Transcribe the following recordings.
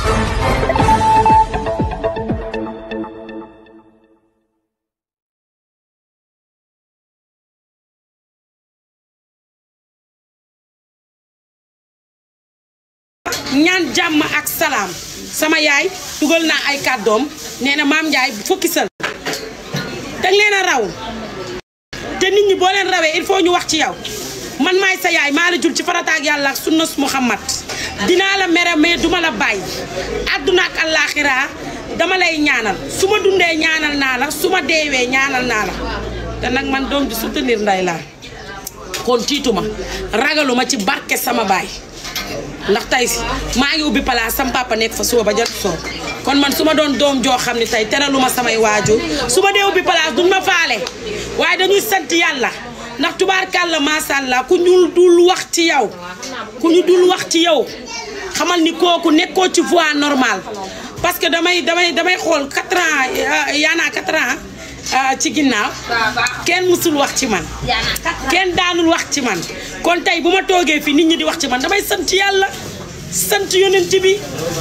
ñaan jàmm ak salaam sama yaay dugal naa ay kàddoom nee na maam Ndiaye fukki sal danga leen a raw te nit ñi boo leen rawee il faut ñu wax ci yow man maay sa yaay maa la jul ci farataak yàlla ak sunnas Muhammad dinaa la mere mais duma la bàyyi àdduna ak àllaaxira dama lay ñaanal su ma dundee ñaanal naa la su ma deewee ñaanal naa la te nag man doom di soutenir nday laa kon tiituma ragaluma ci barke sama baay ndax tey maa ngi ubbi place sam papa nekk fa suba ba jot soo kon man su ma doon doom joo xam ne tey teraluma samay waajur su ma dee ubbi place duñ ma faale waaye dañuy sant yàlla ndax tubaarkàlla macha allah ku ñu dul wax ci yow ku ñu dul wax ci yow xamal ni kooku nekkoo ci voie normale parce que damay damay damay xool 4 ans yaanaa 4 ans ci ginnaaw kenn musul wax ci man kenn daanul wax ci man kon tey bu ma toogee fii nit ñi di wax ci man damay sant yàlla sant yonent bi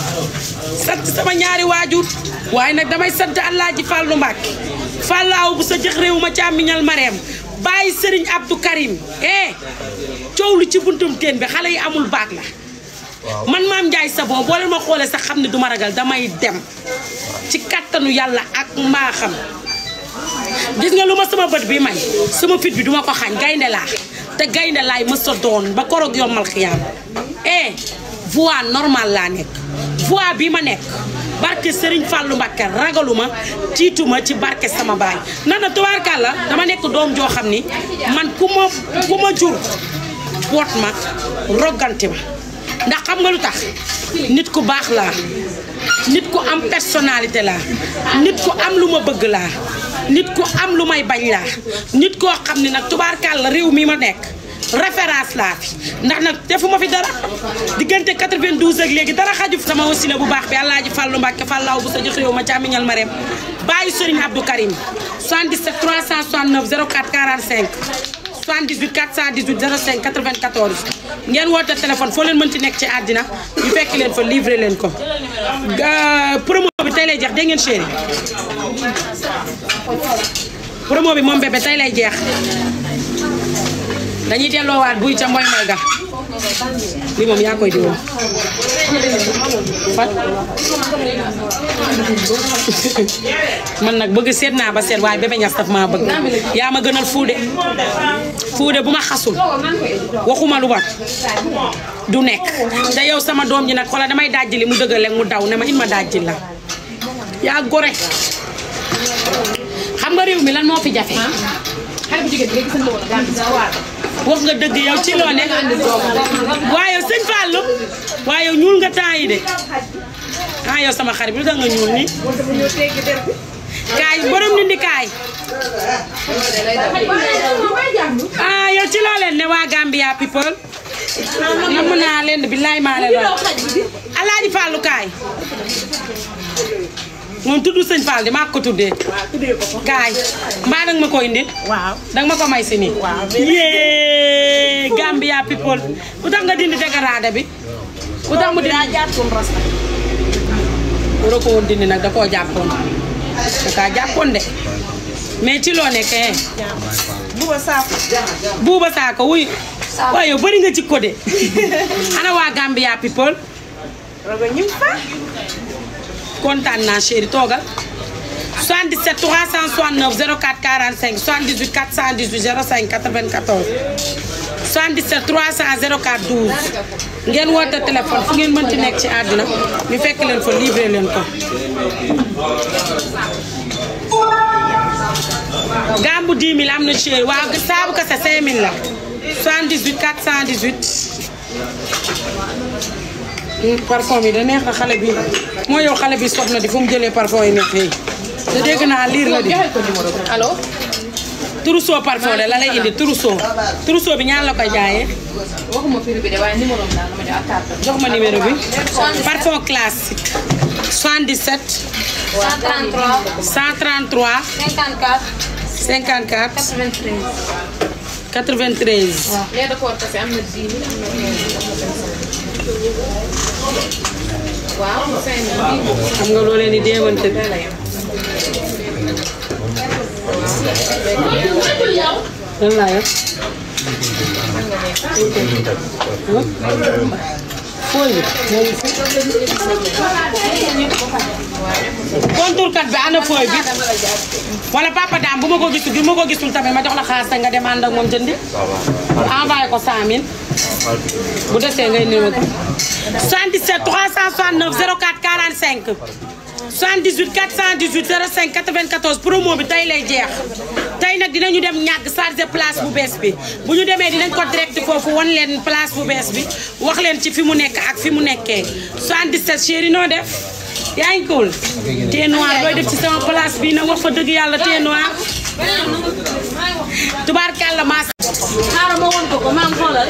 sant sama ñaari waajur waaye nag damay sant Alaaji Fàllu Mbàkke fàllaaw bu sa jëx réew ma càmmiñal mareem bàyyi sëriñ Abdou Karim eh coow lu ci buntum teen bi xale yi amul baag la man maam Ndiaye Savon boo leen ma xoolee sax xam ne duma ragal damay dem ci kattanu yàlla ak mbaaxam gis nga lu ma sama bët bi may sama fit bi duma ko xañ gaynde laa te gaynde laay mës a doon ba koroog yombal xiyaam eh voie normale laa nekk voie bi ma nekk barke Serigne Fallou Mbacké ragaluma tiituma ci barke sama baay nan na tubaarkàlla dama nekk doom joo xam ni man ku ma ku ma jur boot ma rogganti ma ndax xam nga lu tax nit ku baax laa nit ku am personnalité laa nit ku am lu ma bëgg laa nit ku am lu may bañ laa nit koo xam ne nag tubaarkàlla réew mi ma nekk référence laa fi ndax nag defuma fi dara diggante 92 ak léegi dara xaju fi sama wasila bu baax bi Alaaji Fàllu Mbàkke Fàllaaw bu sa jox réew ma càmmiñal ma rem bàyyi Sëriñ Abdou Karim 77 369 04 45 78 418 05 94 ngeen woote téléphone foo leen mënti nekk ci àddina ñu fekk leen fa livré leen ko promo bi tey lay jeex dégg ngeen chéri promo bi moom bébé tey lay jeex dañuy delloowaat buy ca mboy mboy ga li moom yaa koy diwoon fan man nag bëgg seet naa ba seet waaye bébé ñas daf maa bëgg yaa ma gënal fuude fuude bu ma xasul waxuma lu wat du nekk te yow sama doom ji nag xoolal damay dajjili mu dëggal mu daw ne ma it ma dajjil la yaa gore xam nga réew mi lan moo fi jafe wax nga dëgg yow ci loo ne waaye sëñ Fallou waaye yow ñuul nga temps yi de ah yow sama xarit bi lu tax nga ñuul ni kaay borom ni ndi kaay ah yow ci loo leen ne waa Gambia people namm naa leen billaay maa leen wax Alaaji Fallou kaay moom tudd sëñ Fall di maa ko tuddee kaay mbaa danga ma ko indi waaw danga ma ko may si nii yee Gambia people lu tax nga dindi dégradé bi lu tax mu dindi jàppoon rasta waroo ko woon dindi nag da koo jàppoon da kaa jàppoon de mais ci loo nekkee buba saafu buuba saako wuy waaye yow bëri nga ci ko de ana waa Gambia people rogo ñim fa kontaan naa chéri toogal 77 369 04 45 78 418 05 94 77 300 04 12 ngeen woote téléphone fu ngeen mënti nekk ci àddina ñu fekk leen fa livré leen ko. gambu 10 000 am na chéri waaw saabu kese 5 000 la 78 418. parfum yi da neex na xale bi moo yow xale bi soxna di fu mu jëlee parfum yi neex yi te dégg naa liir la di allo Trousseau parfum de la lay indi Trousseau Trousseau bi ñaan la koy jaayee waxuma prix bi de waaye numéro bi daal dama jox ak carte jox ma numéro bi parfum classique 77 133 133 54 54 93 93 lait de corps kese am na 10 000 am na 15 000 am na 25 000 waaw cinq mille. xam nga loo leen di déewante lan laa yor fooy bi contour kat bi ana fooy bi wala papa daam bu ma ko gisul bu ma ko gisul tamit ma jox la xaalis te nga dem ànd ak moom jëndi envoyé ko 100000 bu desee ngay néew ko 77 369 04 45 78 418 05 94 promo bi tey lay jeex tey nag dinañu dem ñàkk chargé place bu bees bi bu ñu demee dinañ ko direct foofu wan leen place bu bees bi wax leen ci fi mu nekk ak fi mu nekkee 77 chéri noo def yaa ngi cool thé noir looy def ci sama place bi nag wax fa dëgg yàlla thé noir tubaarkàlla maas xaaral ma woon ko ko maam xoolal.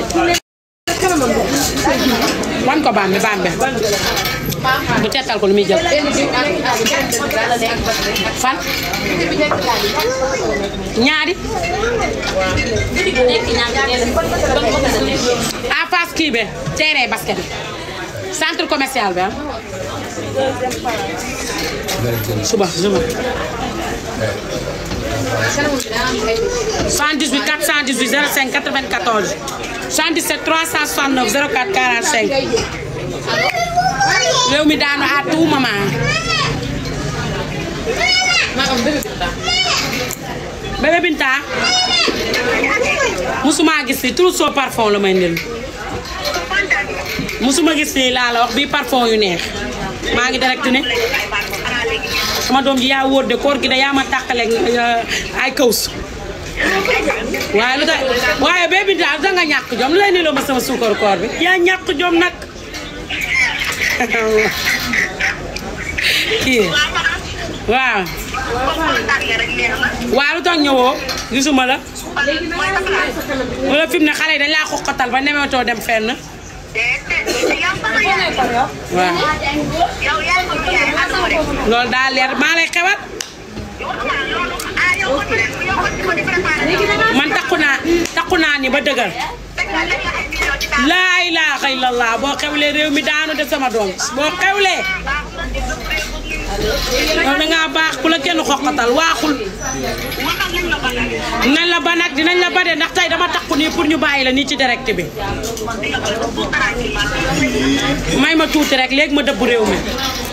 wan ko bambe bambe bu tettal ko lu muy jël benn bi ak ak benn bi daal la nekk bas rek. fan bi nekk daal di. ñaari bi nekk ñaar ñeneen ban ban ban la nekk. en face kii be terrain basket bi centre commercial bi ah suba suba kanam bi daa am ay. 118 418 05 94 77 369 04 45 réew mi daanu à tout moment maa am bébé bi daal. bébé Binta musuma gis fii tout so parfum la may ndil musuma gis fii laa la wax bii parfum yu neex maa ngi direct ne sama doom ji yaa wóor de koor gi de yaa ma tàqaleeg ay kaws waaye lu tax waaye bébé Binta lu tax nga ñàkk jom lu lay niloo ma sama suukar koor bi yaa ñàkk jom nag kii waaw waaw lu tax ñëwoo gisuma la wala fi mu ne xale yi dañ laa xoqatal ba nemetoo dem fenn waaw loolu daa leer maa lay xewal man takku naa takku naa ni ba dëgër laa ilaaha illallah boo xewlee réew mi daanu de sama doom boo xewlee yow da ngaa baax ku la kenn xoqatal waaxul dinañ la ba nag dinañ la ba de ndax tey dama takku nii pour ñu bàyyi la nii ci direct bi may ma tuuti rek léegi ma dëbb réew mi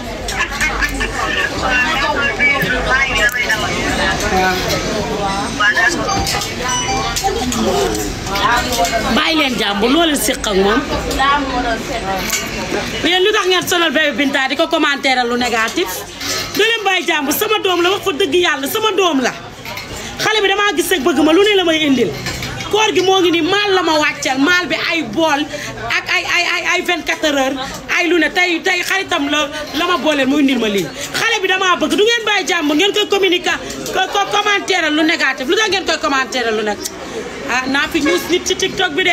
bàyyi leen jàmbur loo leen séq ak moom yéen lu tax ngeen sonal bébé Binta di ko commentaire lu négatif doo leen bàyyi jàmbur sama doom la wax fa dëgg yàlla sama doom la xale bi damaa gis rek bëgg ma lu ne la may indil koor gi moo ngi nii maal la ma wàccal maal bi ay bool ak ay ay ay ay 24 heures ay lu ne tey tey xaritam la la ma booleel mu indil ma lii xale bi damaa bëgg du ngeen bàyyi jàmbur ngeen koy communiquer ko ko commentaire lu négatif lu tax ngeen koy commentaire lu nag ah naa fi ñuus nit ci tiktok bi de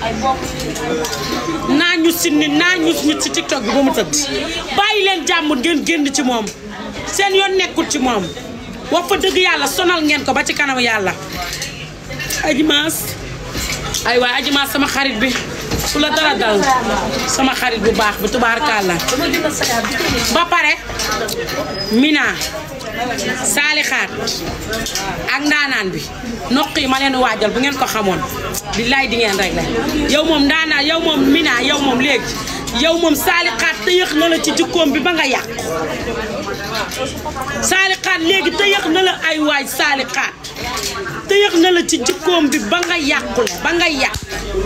naa ñus si nit naa ñus nit ci tiktok bi ba mu tëdd bàyyi leen jàmbur ngeen génn ci moom seen yoon nekkul ci moom wax fa dëgg yàlla sonal ngeen ko ba ci kanam yàlla aji maas ay waay aji maas sama xarit bi su la dara dal sama xarit bu baax bi tubaarkàlla ba pare mina saalixaat ak ndaanaan bi noq yi ma leen waajal bu ngeen ko xamoon billaay di ngeen rek la yow moom ndaanaan yow moom mina yow moom léegi yow moom saalixaat te yëx na la ci jikkoom bi ba nga yàq saalixaat léegi te yëx na la ay waay saalixaat te yëx na la ci jikkoom bi ba nga yàqule ba nga yàq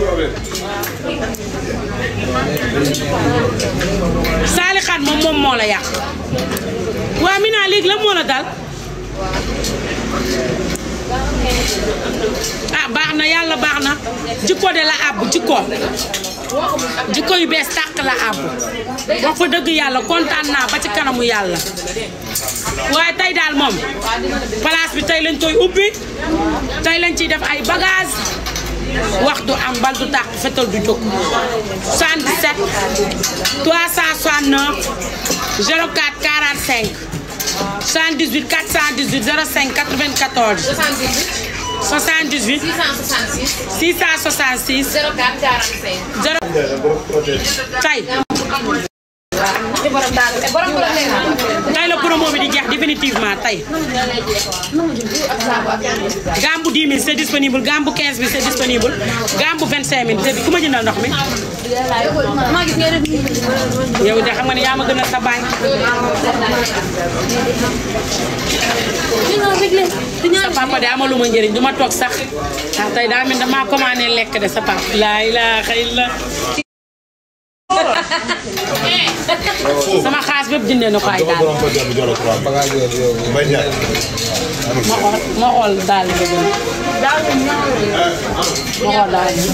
saalixaat moom moom moo la yàq waa Mina léegi la moo la dal ah baax na yàlla baax na jikko de la àbb jikko jikko yu bees tàq la àbb wax fa dëgg yàlla kontaan naa ba ci kanamu yàlla waaye tey daal moom place bi tey lañ koy ubbi tey lañ ciy def ay bagage wax du am bal du tàq fetal du jóg 77 369 04 45 78 418 05 94 78 666 666 04 45. 0 tey borom daal borom borom nee naa tey la promo bi di jeex définitivement tey ak saabu ak gambu 10 000 c'est disponible gambu 15 000 c'est disponible gambu 25 000 c'est ku ma jëndal ndox mi maa gis ngay def yow de xam nga ne yaa ma gën a sa baay sa papa de amaluma njëriñ du ma toog sax ah tey daa mel damaa commandé lekk de sa papa laa ilaaha illa sama xaas bépp jëndee na ko ay daal ma xool ma xool daal bi gën ma xool daal bi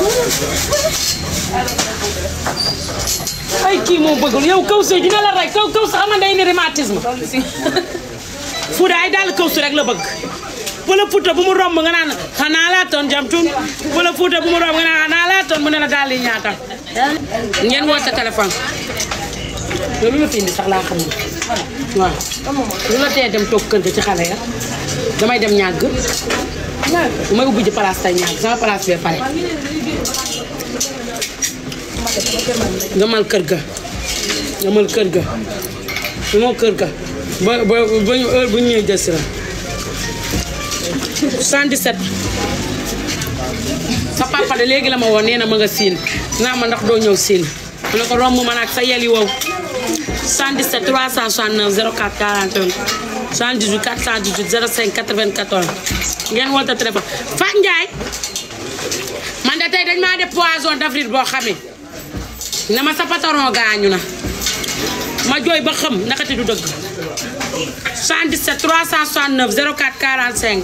ay kii moo bëggul yow kaw soo dina la rey kaw kaw sa xam day ni rhumatisme Fouda ay daal kaw su rek la bëgg wala Fouta bu mu romb nga naan xanaa laa toon jam tun wala Fouta bu mu romb nga naan xanaa laa toon mu ne la daal yi ñaata ngeen woo sa téléphone yow lu la fi indi sax laa xam ne waaw lu la tee dem toog kër ga ci xale ya damay dem ñàgg bu may ubbi ji place tey ñàgg sama place bee pare gamal kër ga gamal kër ga gamal kër ga ba ba ba ñu heure bu ñu ñëwee jël si la 77 sa papa de léegi la ma woo nee na ma nga siin naa ma ndax doo ñëw siin mu ne ko romb ma nag sa yel yi wow 77 369 04 41 78 418 05 94 ngeen woote téléphone Fat Ndiaye man de tey dañ maa def poisson d'avril boo xamee na ma sa patron gaañu na ma jooy ba xam nakati du dëgg 77 369 04 45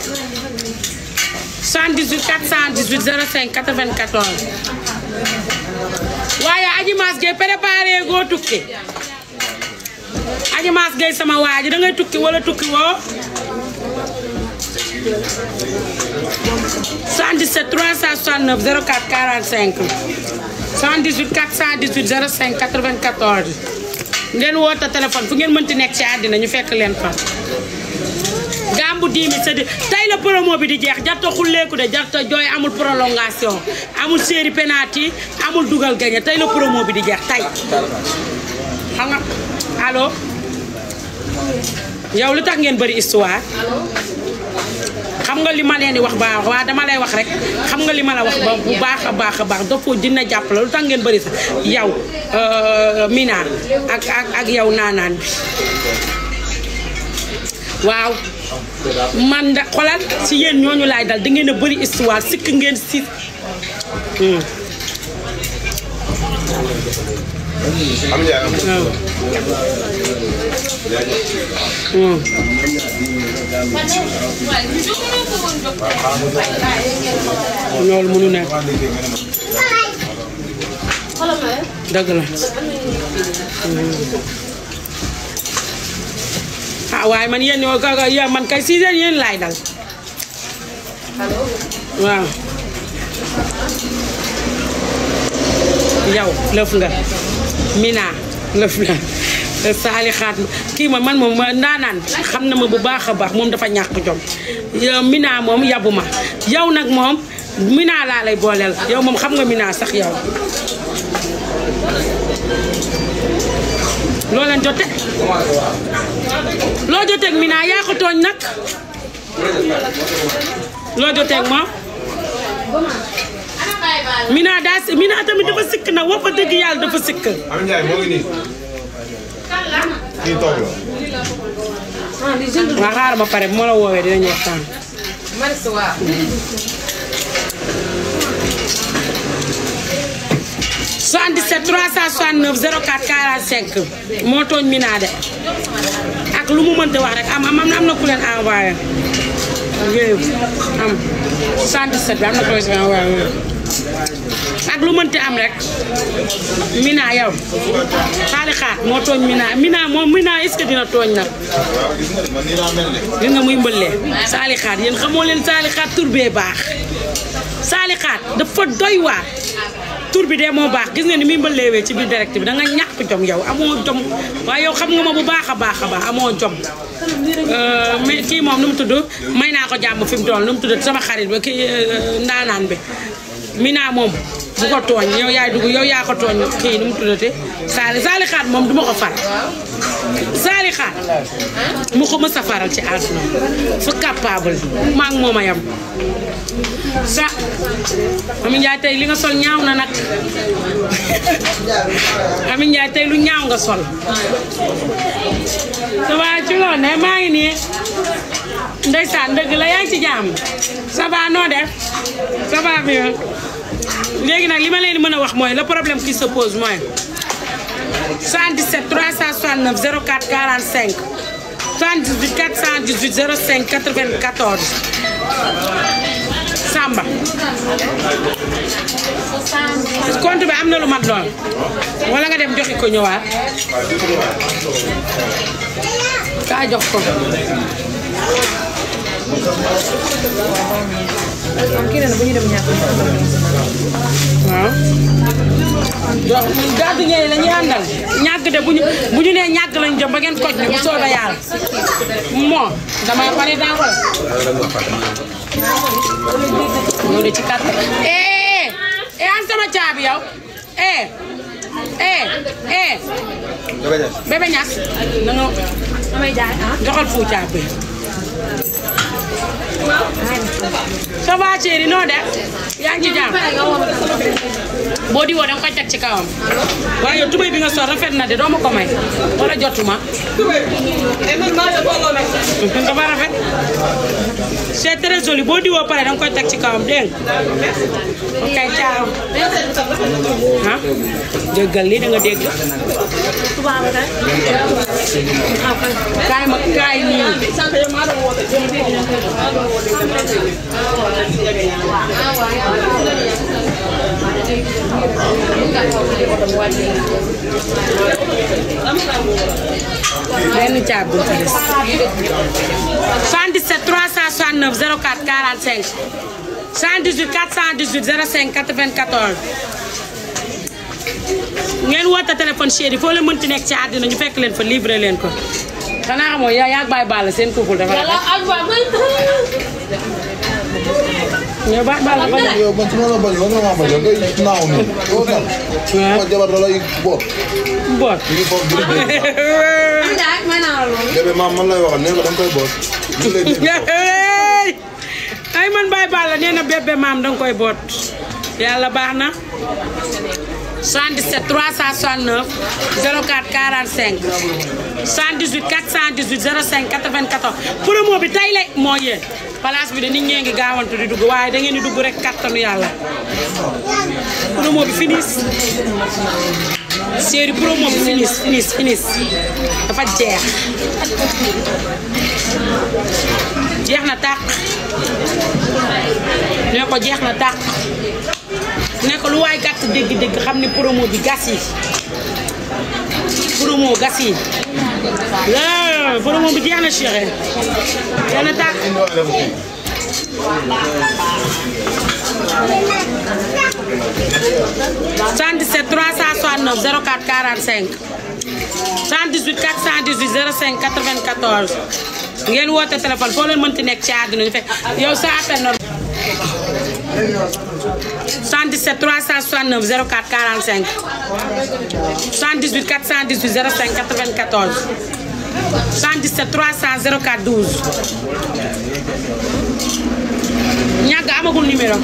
78 418 05 94 waaye Aji Maas Gueye préparé goo tukki Aji Maas Gueye sama waa ji da ngay tukki wala tukki woo 77 369 04 45 78 418 05 94 ngeen woote téléphone fu ngeen mënti nekk ci àddina ñu fekk leen fa gambu 10 000 c'est di tey la promo bi di jeex jarta xulleeku de jarta jooy amul prolongation amul série penalty amul dugal gañe tey la promo bi di jeex tey xam nga allo yow lu tax ngeen bëri histoire xam nga li ma leen di wax baax waa dama lay wax rek xam nga li ma la wax ba bu baax a baax a baax dafa dina jàpp la lu tax ngeen bëri sax yow Mina ak ak ak yow naanaan bi waaw man da xolal si yéen ñooñu laay dal da ngeen a bëri histoire sikk ngeen si am na am loolu mënu nekk dëgg la ah waaye man yéen ñoo ka yéen man kay si yéen yéen laay dal waaw yow lëf nga Mina lëf nga saali xaat kii ma man moom ma ndaanaan xam na ma bu baax a baax moom dafa ñàkk jom yow Mina moom yabu ma yow nag moom Mina laa lay booleel yow moom xam nga Mina sax yow loo leen jote loo joteeg Mina yaa ko tooñ nag loo joteeg moom Mina daa si Mina tamit dafa sikk nag wax fa dëgg yàlla dafa sikk am Ndiaye moo ngi nii kii toog la waa xaaral ma pare bu ma la woowee dinañu waxtaan Marisa waaw. 77 369 04 45 moo tooñ Mina de ak lu mu mënti wax rek am am am na ku leen envoyé yooyu am 77 bi am na ku leen si envoyé yooyu ak lu mënti am rek Mina yow xaali xaat moo tooñ Mina Mina moom Mina est-ce que dina tooñ nag waaw gis nga de man nii laa mel de gis nga muy mbëllee saali xaat yéen xamoo leen saali xaat tur bee baax saali xaat dafa doy waar tur bi de moo baax gis nga ni muy mbëlleewee ci biir direct bi da nga ñàkk jom yow amoo jom waaye yow xam nga ma bu baax a baax a baax amoo jom mais kii moom nu mu tudd may naa ko jàmm fi mu toll nu mu tudd sama xarit ba kii ndaanaan bi Mina moom bu ko tooñ yow yaay dugg yow yaa ko tooñ kii nu mu tuddate saali saali xaat moom duma ko far saali xaat mu ko mës a faral ci àdduna fu capable maa ngi moom a yam sa Ami Njaay tey li nga sol ñaaw na nag Ami Njaay tey lu ñaaw nga sol ça va ci loolu ne maa ngi nii ndeysaan dëgg la yaa ngi ci jàmm ça va noo def ça va bien léegi nag li ma leen di mën a wax mooy le problème qui se pose mooy 77 369 04 45 78 418 05 94 Samba compte bi am na lu mat lool wala nga dem joxi ko ñëwaat kaa jox ko waaw jox gàddu ñëwee la ñuy àndal ñàgg de bu ñu bu ñu nee ñàgg lañ jëm ba ngeen koj ñu bu soobee yàlla moo damay pare daa ko ñoo de ci kàttan eh eh an sama caabi yow eh eh eh bébé ñas na nga damay jaay ah. joxal fu caabi ça va chéri noo def yaa ngi ci jàmm boo di woo danga koy teg ci kawam waaye yow tubéy bi nga sol rafet na de doo ma ko may wala jotuma dafa rafet c'est très joli boo di woo pare danga koy teg ci kawam dégg nga ok ciao ah déggal lii da nga dégg tubaab kay. kaay ma kaay nii benn caabi bu ci des 77 369 04 45 118 418 05 94 ngeen woote téléphone chéri foo leen mënti nekk ci àddina ñu fekk leen fa livré leen ko xanaa xamoo yaa yaa bàyyi baal seen couple dafa yàlla rafet ak waa bay ñoo bàyyi baal dafa rafet. yow man su ma la bañ man nga ma bañ ngay naaw nii yow tam ma jabar da lay boot boot ñu ngi foofu di dégg am jaay may naa la loolu. bébé maam man lay waxal nee ko da nga koy boot ñu lay dégg ay man bàyyi baal la nee na bébé maam danga koy boot yàlla baax na 77 369 04 45 118 418 05 94 promo bi tey la moo yee place bi de nit ñee ngi gaawantu di dugg waaye da ngeen di dugg rek kattanu yàlla promo bi finis série promo bi finis finis finis dafa jeex jeex na tàq ne ko jeex na tàq ne ko lu waay gàtt dégg-dégg xam ne promo bi gas yi promo gas yi la promo bi jeex na chérie jeex na tàq indiwaale ko fii 77 369 04 45 118 418 05 94 ngeen woote téléphone foo leen mënti nekk ci àdduna ñu fekk yow sa appel normal 77 369 04 45 118 418 05 94 117 300 04 12 ñàgg amagul numéro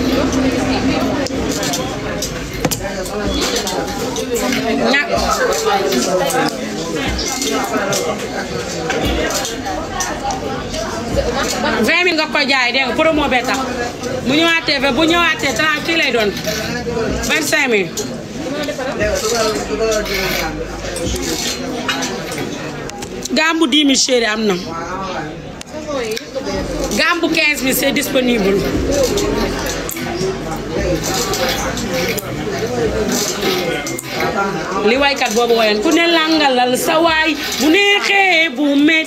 ñàkk vingt mille nga koy jaay dégg nga promo bee tax bu ñëwaatee ba bu ñëwaatee trente kii lay doon vingt cinq mille gambu dix mille chéri am na gambu quinze mille c'est disponible li waykat boobu woyoon ku ne langalal sa waay bu neexee bu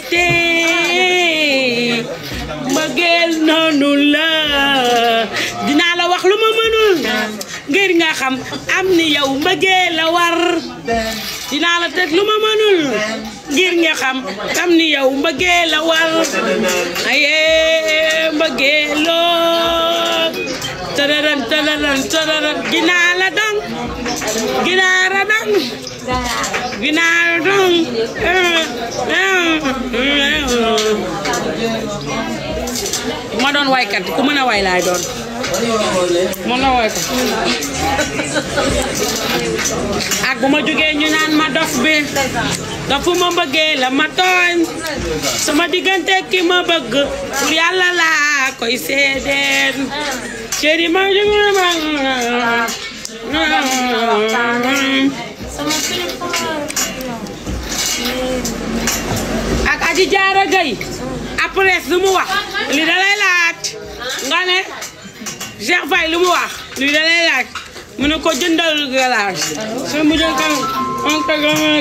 méttee mbëggeel noonu la dinaa la wax lu ma mënul ngir nga xam am ni yow mbëggeel la war dinaa la teg lu ma mënul ngir nga xam am ni yow mbëggeel la war aye mbëggeeloo tërërën tëlëlën tëlëlën ginaar la dong ginaar la dong ginaar la dong ma doon waykat ku mën a way laay doon mën a waykat ak bu ma jógee ñu naan ma dof bi dafu ma bëggee la ma tooñ sama diggante ki ma bëgg pour yàlla laa koy seedeen chéri ma jógee ma ak aji jaara gay après lu mu wax li da lay laaj nga ne Cheikh Faye lu mu wax li da lay laaj mu ne ko jëndal galaas su mu jël kam on ko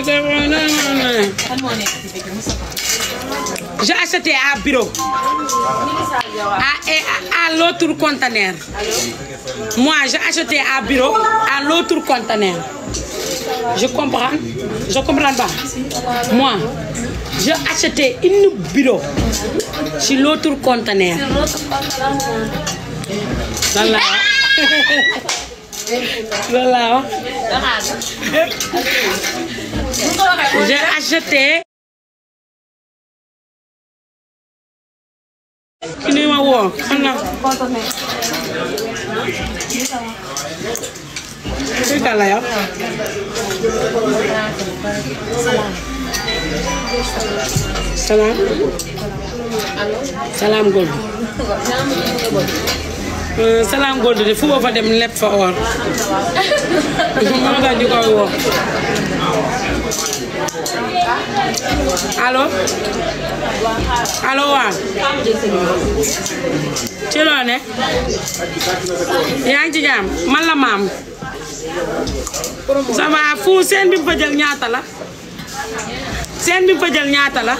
j'ai acheté à bureau à, à, à l'autre conteneur moi j'ai acheté à bureau à l'autre conteneur je comprends je comprends pas moi j'ai acheté une bureau sur l'autre conteneur lan la lan la wax j'ai acheté ki ni ma woo xam na kii kan la yow salaam salaam gold salaam gold de fu fa dem lepp fa or moo tax ñu koy woo allo allo waaw ci loo ne yaa ngi ci jàmm man la maam ça va fu seen bi mu fa jël ñaata la seen bi mu fa jël ñaata la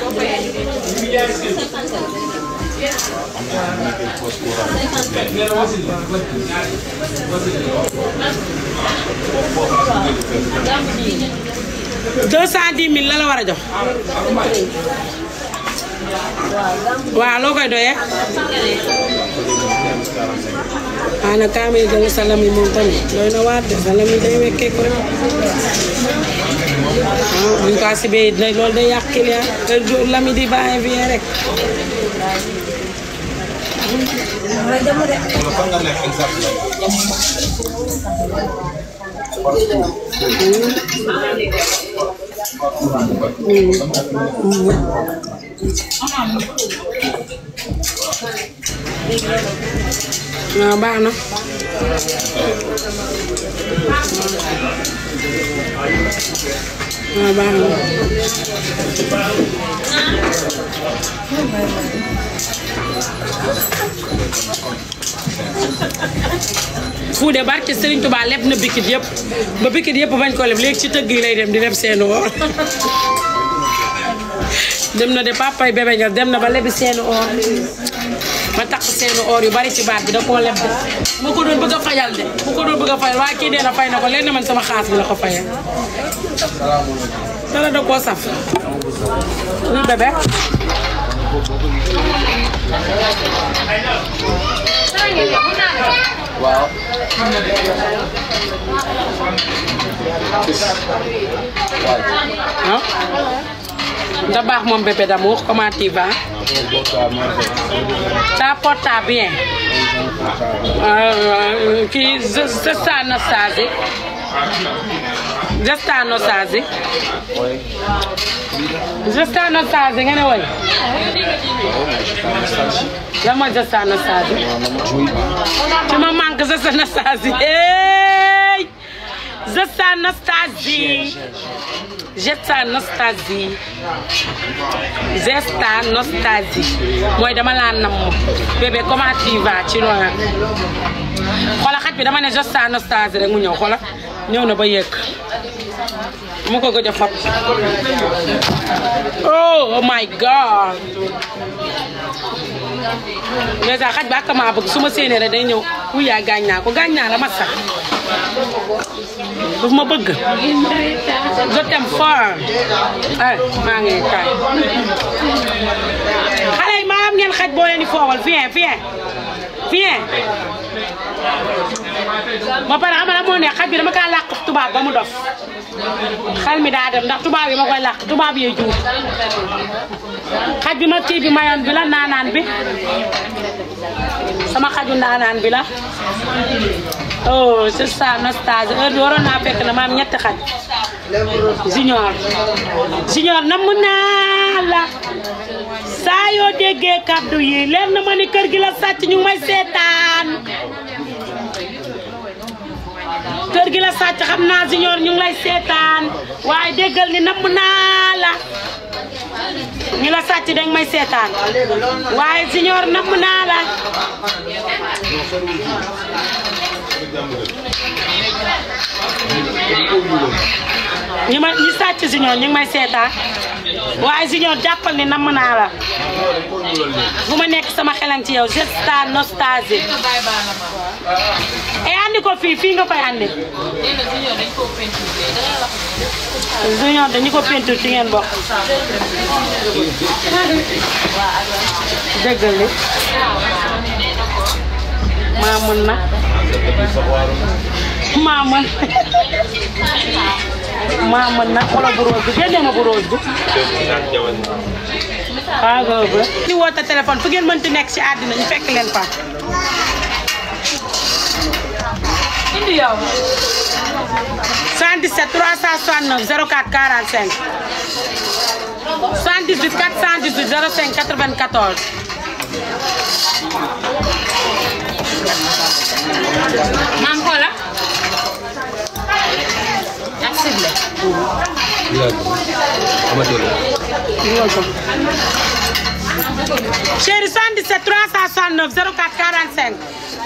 deux cent dix mille la la war a jox waaw loo koy doyee waaw nag kaa may jël salam yi moom tamit doy na waar de salam yi day wekkee ko rek ah buñ ko asibee day loolu day yàq client te lami di bàyyi fii rek waaw baax na waaw baax na Fuude barke Serigne Touba leb na bikit yëpp ba bikit yëpp bañ ko leb léegi ci tëgg yi lay dem di leb seeni or dem na de papay bébé ñor dem na ba lebi seeni or ma takk seeni or yu bari ci baat bi da koo leb de ma ko doon bëgg a fayal de mu ko doon bëgg a fayal waaye kii nee na fay na ko leen man sama xaas bi la ko fayal dara da koo saf lu bébé waaw. ah da baax moom bébé d'amour comment tu vas ça porte à bien Euh, kii Zesta Anastasie Zesta Anastasie Zesta Anastasie nga ne woy lan mooy Zesta Anastasie tu me manques Zesta Anastasie hey Zesta Anastasie Zesta Anastasie Zesta Anastasie mooy dama laa namm bébé comment tu vas ci loolu xoolal xaj bi dama ne Zesta Anastasie rek mu ñëw xoolal ñëw na ba yegg mu ko gëj a fab oh oh my god mais sax xaj ba ak maa bëgg su ma séenee rek day ñëw wuy yaa gaañ naa ko gaañ naa la ma sax daf ma bëgg je t'aime fort ay maa ngi kaay xale yi maa am ngeen xaj boo leen di foowal viens viens viens ba pare xam nga moo ne xaj bi dama kaa làq tubaab ba mu dof xel mi daa dem ndax tubaab yi ma koy làq tubaab yee juum xaj bi ma kii bi mayoon bi la naanaan bi sama xaju naanaan bi la oh c'est ça nostalgie heure bi waroon naa fekk na ma am ñetti xaj junior junior na mu naa la saa yoo déggee kàddu yi leer na ma ni kër gi la sàcc ñu ngi may seetaan kër gi la sàcc xam naa junior ñu ngi lay seetaan waaye déggal ni namm naa la ñu la sàcc danga may seetaan waaye junior namm naa la ñi ma ñi sàcc junior ñu ngi may seetaan waaye junior jàppal ni namm naa la bu ma nekk sama xelan ci yow gesta nostalgie e andi ko fii fii nga koy andi junior dañu ko peinture ci ngeen bokk dëggal li maa mën na maa mën maa mën na xoolal bu rose bi génne ma bu rose bi waaw boobu la. di woote téléphone fu ngeen mënti nekk ci àddina ñu fekk leen fa. indi yow. 77 369 04 45 78 418 05 94. maam xoola ak cible chéri 77 369 04 45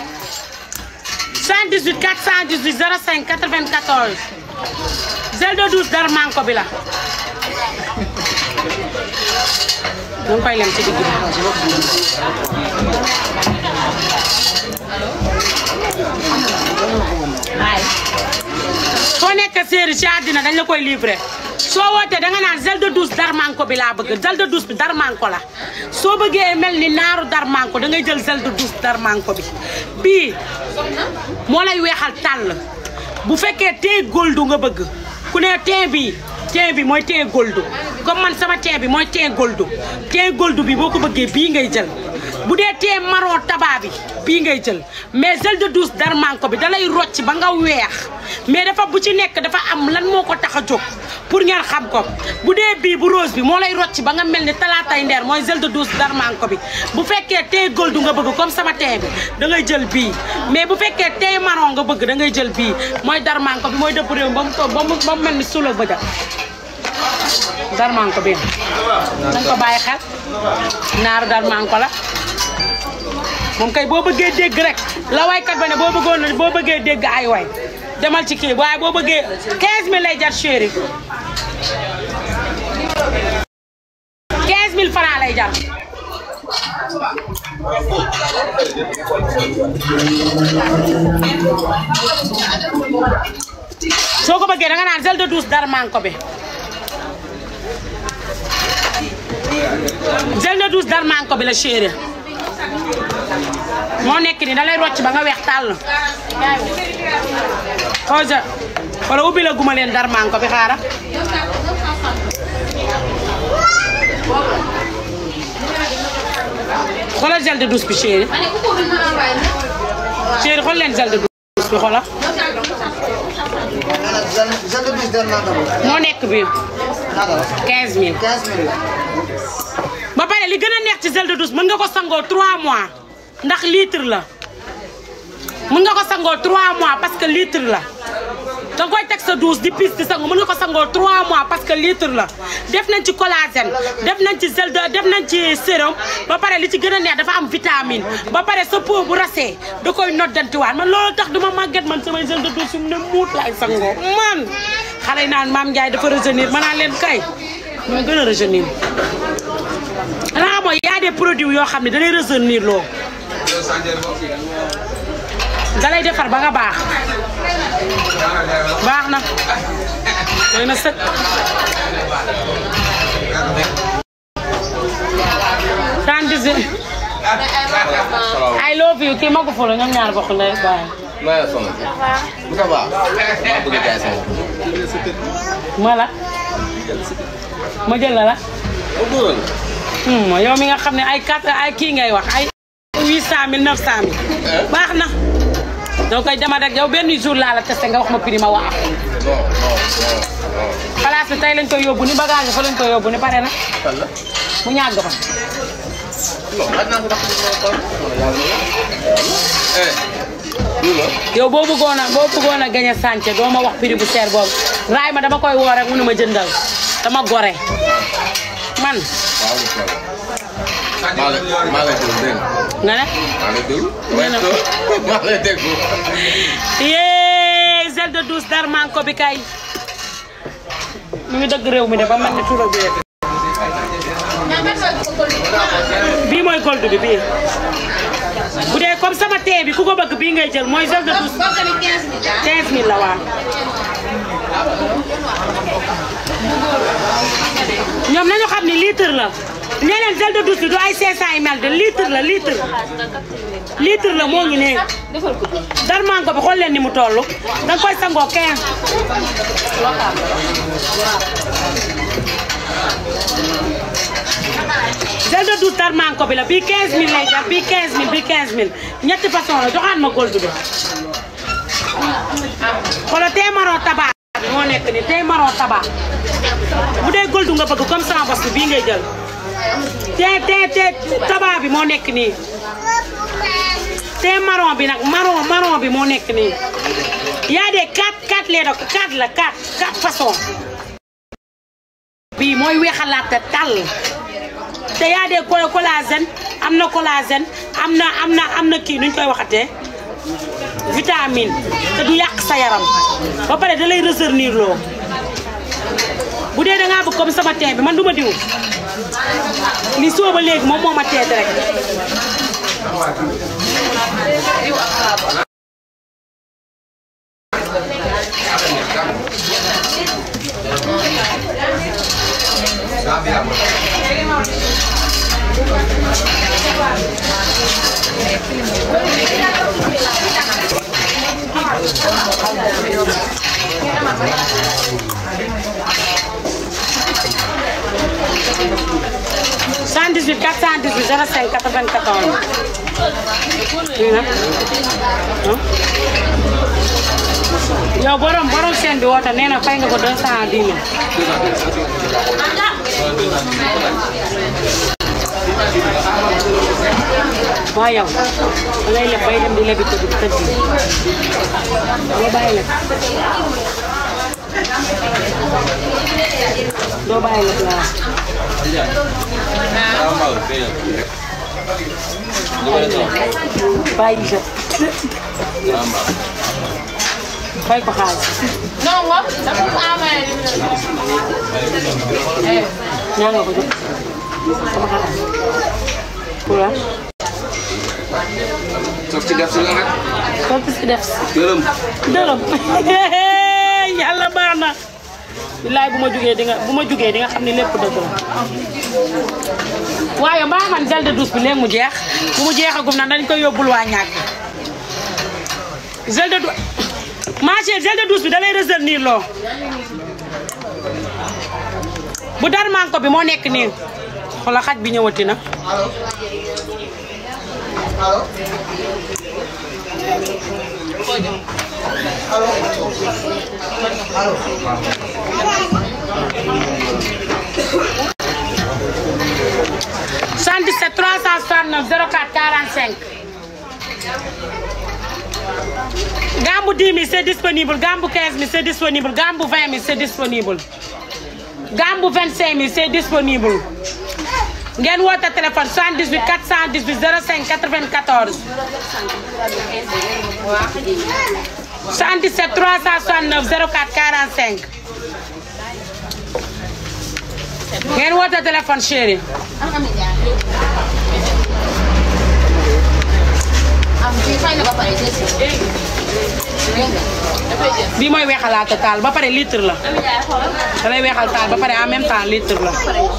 78 418 05 94 gel de douche Darmanko bi la ñu ngi koy lem ci digg bi soo nekk séeri ci àddina dañ la koy livré soo wootee danga naan gel de douche Darmanko bi laa bëgg gel de douche bi Darmanko la soo bëggee mel ni naaru Darmanko da ngay jël gel de douche Darmanko bi bii moo lay weexal tàll bu fekkee tee goldu nga bëgg ku ne tee bii tee bi mooy tee goldu comme man sama tee bi mooy tee goldu tee goldu bi boo ko bëggee bii ngay jël bu dee tee marron tabac bi bii ngay jël mais gel de douche Darmanko bi da lay rocc ba nga weex mais dafa bu ci nekk dafa am lan moo ko tax a jóg pour ngeen xam ko bu dee bii bu rose bi moo lay rocc ba nga mel ni talaatay ndeer mooy gel de douche Darmanko bi bu fekkee tee goldu nga bëgg comme sama tee bi da ngay jël bii mais bu fekkee tee marron nga bëgg da ngay jël bii mooy Darmanko bi mooy dëpp réew ba mu ko ba mu ba mu mel ni suula bëja Darmanko bi dañ ko bàyyi xel naaru Darmanko la moom kay boo bëggee dégg rek la waykat ba ne boo bëggoon boo bëggee dégg ay way demal ci kii waaye boo bëggee 15000 lay jar chéri 15000 francs lay jar soo ko bëggee danga naan gel de douche Darmanko bi gel de douche Darmanko bi la chéri moo nekk nii da lay rocc ba nga weex tàll xoja wala ubbi la guma leen Darmanko bi xaaral xoolal gel de douche bi chéri chéri xool leen gel de douche bi xoolal gel de douche Darmanko bi moo nekk bi ñaata la 15000 15000 ba pare li gën a neex ci gel de douche mën nga ko sangoo 3 mois ndax litre la mën nga ko sangoo 3 mois parce que litre la danga koy teg sa douche di pis di sangu mën nga ko sangoo 3 mois parce que litre la def nañ ci collagène def nañ ci gel de def nañ ci sérum ba pare li ci gën a neex dafa am vitamine ba pare sa peau bu rasee da koy noddantiwaat man loolu tax duma màgget man samay gel de douche yu mu ne muut laay sangoo man xale yi naan maam Ndiaye dafa rajeunir ma naan leen kay ñoo gën a rajeunir xanaa mooy y a des produits yoo xam ne da lay rajeunir loo da lay defar ba nga baax baax na doy na sëkk trente-dix I love you nuyu kii magu fu la ñoom ñaar bokk ndey baay maa ngi sonal bu ça va maa bëgg a jaay sama ma la ma jël la la bopp. Hmm, yow mi nga xam ne ay quatre ay kii ngay wax ay huit cent mille neuf cent mille baax na doo koy dema rek yow benn jour laa la testé nga wax ma prix ma wax non non non non. place bi tey lañ koy yóbbu ni bagage fa lañ koy yóbbu ni pare na fan la. mu ñàgg fa non laaj naa ko ndax ñu ngi koy eh. du la. yow boo bëggoon a boo bëggoon a gañe sànce doo ma wax prix bu seer boobu raay ma dama koy woo rek mu ne ma jëndal dama gore man waaw incha allah. maa lay maa lay déglu dégg nga. nga ne maa lay déglu. Nee na. maa lay déglu. yee gel de douche Darmanko bi kay mu ngi dëgg réew mi de ba mel ni tuura bi bii mooy gold bi bii bu dee comme sama tee bi ku ko bëgg bii ngay jël mooy gel de douche 15000 la waaw ñoom nañu xam ni litre la nee leen gel de douche bi du ay 500 ml de litre la litre litre la moo ngi ne Darmanko bi xool leen ni mu toll danga koy sangoo 15 gel de douche Darmanko bi la bii 15000 lay jar bii 15000 bii 15000 ñetti façon la joxaat ma gold bi xoolal tey marron tabac bi moo nekk ni tey marron tabac bu dee gold nga bëgg comme sama bos bi bii ngay jël te te te tabac bi moo nekk nii te marron bi nag marron marron bi moo nekk nii yaa de 4 4 lait de 4 la 4 4 façon bii mooy weexalaat te tàll te yaa de co- collagène am na collagène am na am na am na kii nuñ koy waxatee vitamine te du yàq sa yaram ba pare da lay retenir loo bu dee da ngaa bëgg comme sama teen bi man du ma diw li soo ba léegi moom moo ma teet rek cent dix huit quatre cent dix huit zéro cinq quatre vingt quatorze lii nag yow borom borom seen bi woote nee na fay nga ko deux cent dix mille waaw yow da ngay leb bay dem di lebi tëdd tëdd doo bàyyi leb doo bàyyi leb laa wax. bàyyi jot fay ko xaalis Non, moi, ça peut pas mal. ñaa nga ko jot sama xaalis pour la soog ci def si la nag. kooku si def si gërëm. dërëm yàlla baax na billaay bu ma jugee di nga bu ma jugee di nga xam ne lépp dëgg la waaye mbaa man gel de douche bi léegi mu jeex bu mu jeexagum na dañ koy yóbbul waa ñàkk gel de douche ma chérie gel de douche bi da lay retenir loo bu Darmanko bi moo nekk nii xoolal xaj bi ñëwati na allo allo 77 369 04 45 Gambu 10 000 c'est disponible Gambu 15 000 c'est disponible Gambu 20 000 c'est disponible Gambu 25 000 c'est disponible ngeen woote téléphone 78 418 05 94 77 369 04 45 ngeen woote téléphone chéri am fii fay na ba pare jël si. dégg nga dafay jël. bii mooy weexalaata taal ba pare litre la Ami Ndiaye xoolal. da lay weexal taal ba pare en même temps litre la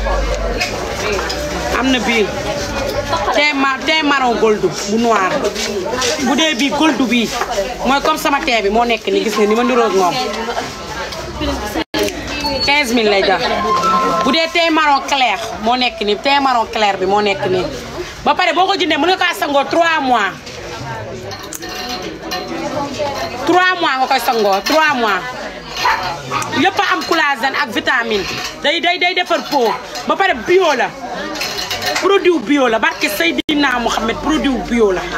am na bii thé ma thé marron gold bu noir bu dee bii gold bii mooy comme sama thé bi moo nekk ni gis nga ni ma niroog moom 15000 lay jar bu dee thé marron clair moo nekk ni thé marron clair bi moo nekk nii ba pare boo ko jëndee mën nga kaa sangoo 3 mois 3 mois nga koy sangoo 3 mois yëpp a am collagène ak vitamine day day day defar peau ba pare bio la produit bio la barke Seydina Mohamed produit bio la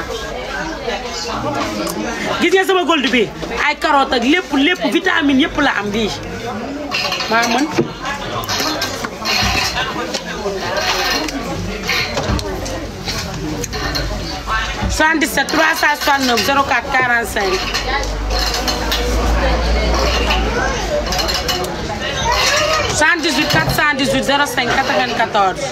gis nga sama gold bi ay carotte ak lépp lépp vitamine yëpp la am bii maa mën soixante-dix-sept trois cent soixante-neuf zéro quatre quarante-cinq cent dix-huit quatre cent dix-huit zéro cinq quatre-vingt-quatorze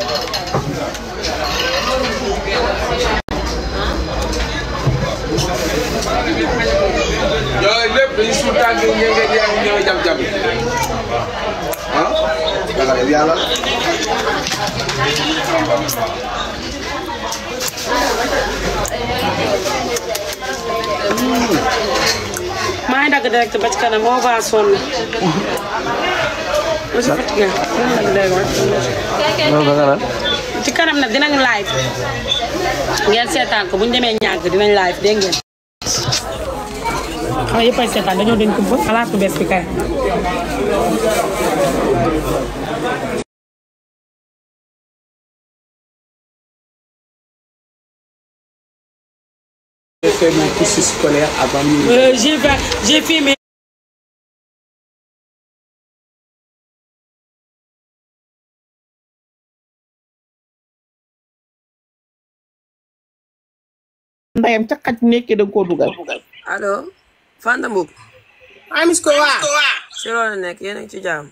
yooyu lépp dañuy suul tànk yi ñëw ngeen yaa ngi ñëw jam jam ah yàlla yàlla maa ngi dagg direct ba ci kanam moo va sonn aussi fatigué ci kanam nag dinañu live ngeen seetaan ko bu ñu demee ñàgg dinañ live dégg ngeen xam yëppay seetaan dañoo dañ ko bëgg xalaat bu bees bi kay J'ai fait mon cursus scolaire avant midi. Euh, j'ai fait j'ai fait mes ndayam ca xaj nekkee da nga koo dugal. allo Fanta Mboup amis ko waa. si loolu nekk yéen a ngi ci jàmm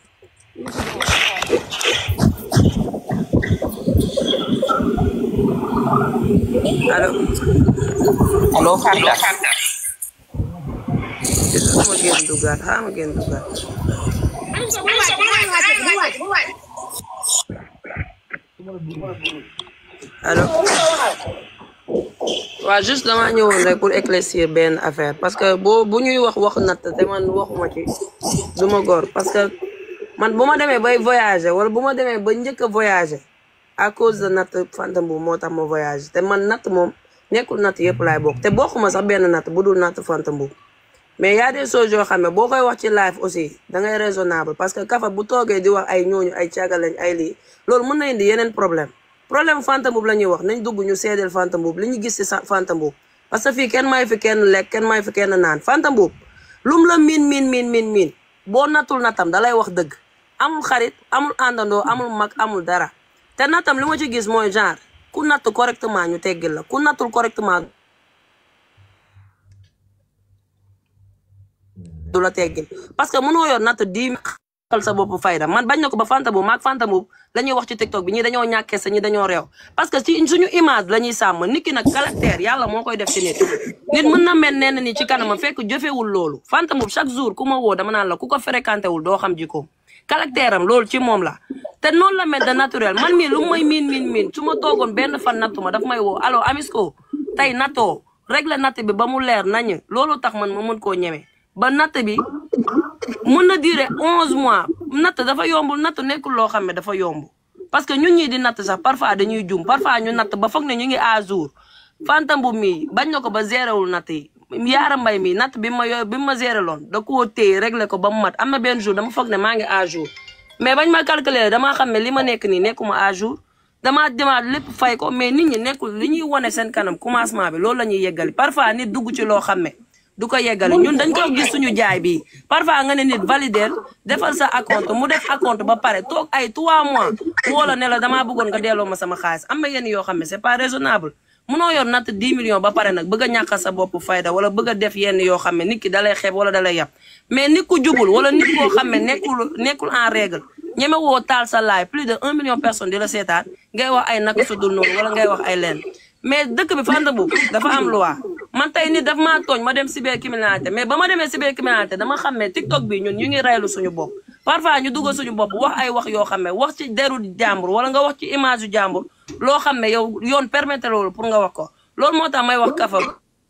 allo allo Fanta. xaaral ma génn duggaat xaaral ma génn duggaat allo waaw juste dama ñëwoon rek pour éclaircir benn affaire parce que boo bu ñuy wax waxu natt te man waxuma ci du ma góor parce que man bu ma demee bay voyager wala bu ma demee ba njëkk a voyager à cause de natt Fanta Mboup moo tax ma voyager te man natt moom nekkul natt yëpp laay bokk te bokkuma sax benn natt bu dul natt Fanta Mboup mais y a des choses yoo xam ne boo koy wax ci live aussi da ngay raisonnable parce que kafa bu toogee di wax ay ñooñu ay càggalañ ay lii loolu mën na indi yeneen problème problème Fanta Mboup la ñuy wax nañ dugg ñu seedeel Fanta Mboup li ñu gis ci sa Fanta Mboup parce que fii kenn may fi kenn lekk kenn may fi kenn naan Fanta Mboup lum la miin miin miin miin miin boo nattul natam da lay wax dëgg amul xarit amul àndandoo amul mag amul dara te natam li ma ci gis mooy genre ku natt correctement ñu teggil la ku nattul correctement du la teggil parce que mënoo yor natt dix xal sa bopp fayda man bañ na ko ba Fanta Mboup maag Fanta Mboup la ñuy wax ci TikTok bi ñi dañoo ñàkkee sa ñi dañoo réew parce que ci suñu image la ñuy sàmm nit ki nag caractère yàlla moo koy def ci nit nit mën na mel nenn ni ci kanama fekk jëfewul loolu Fanta Mboup chaque jour ku ma woo dama naan la ku ko fréquenté wul doo xam jikkoom caractère am loolu ci moom la te noonu la mel de naturel man mii lu may miin miin miin su ma toogoon benn fan nattu ma daf may woo allo Amisco tey nattoo régler natt bi ba mu leer nañ loolu tax man ma mën koo ñeme ba natt bi mun na durer onze mois natt dafa yombul natt nekkul loo xam ne dafa yomb parce que ñun ñii di natt sax parfois dañuy jum parfois ñu natt ba foog ne ñu ngi à jour Fanta Mboup mii bañ na ko ba géréwul natt yi yaara mbay mi natt bi ma yo bi ma géré loon da koo téye réglé ko ba mu mat am na benn jour dama foog ne maa ngi à jour mais bañ ma calculer damaa xam ne li ma nekk nii nekkuma à jour damaa demaat lépp fay ko mais nit ñi nekkul li ñuy wane seen kanam commencement bi loolu la ñuy yeggali parfois nit dugg ci loo xam ne du ko yeggali ñun dañ ko gis suñu jaay bi parfois nga ne nit valider defal sa acompte mu def acompte ba pare toog ay 3 mois wala ne la damaa bëggoon nga delloo ma sama xaalis am na yenn yoo xam ne c'est pas raisonnable munoo yor natt 10 millions ba pare nag bëgg a ñàkkal sa bopp fayda wala bëgg a def yenn yoo xam ne nit ki dalay xeeb wala dalay yab mais nit ku jubul wala nit koo xam ne nekkul nekkul en règle ñeme woo taal sa laay plus de 1 million personnes di la seetaan ngay wax ay naka sudul noonu wala ngay wax ay leen mais dëkk bi Fanta Mboup dafa am loi man tey nit daf maa tooñ ma dem cybercriminalité mais ba ma demee cybercriminalité dama xam ne TikTok bi ñun ñu ngi reylu suñu bopp parfois ñu dugg suñu bopp wax ay wax yoo xam ne wax ci deru jàmbur wala nga wax ci image yu jàmbur loo xam ne yow yoon permettre loolu pour nga wax ko loolu moo tax may wax kafa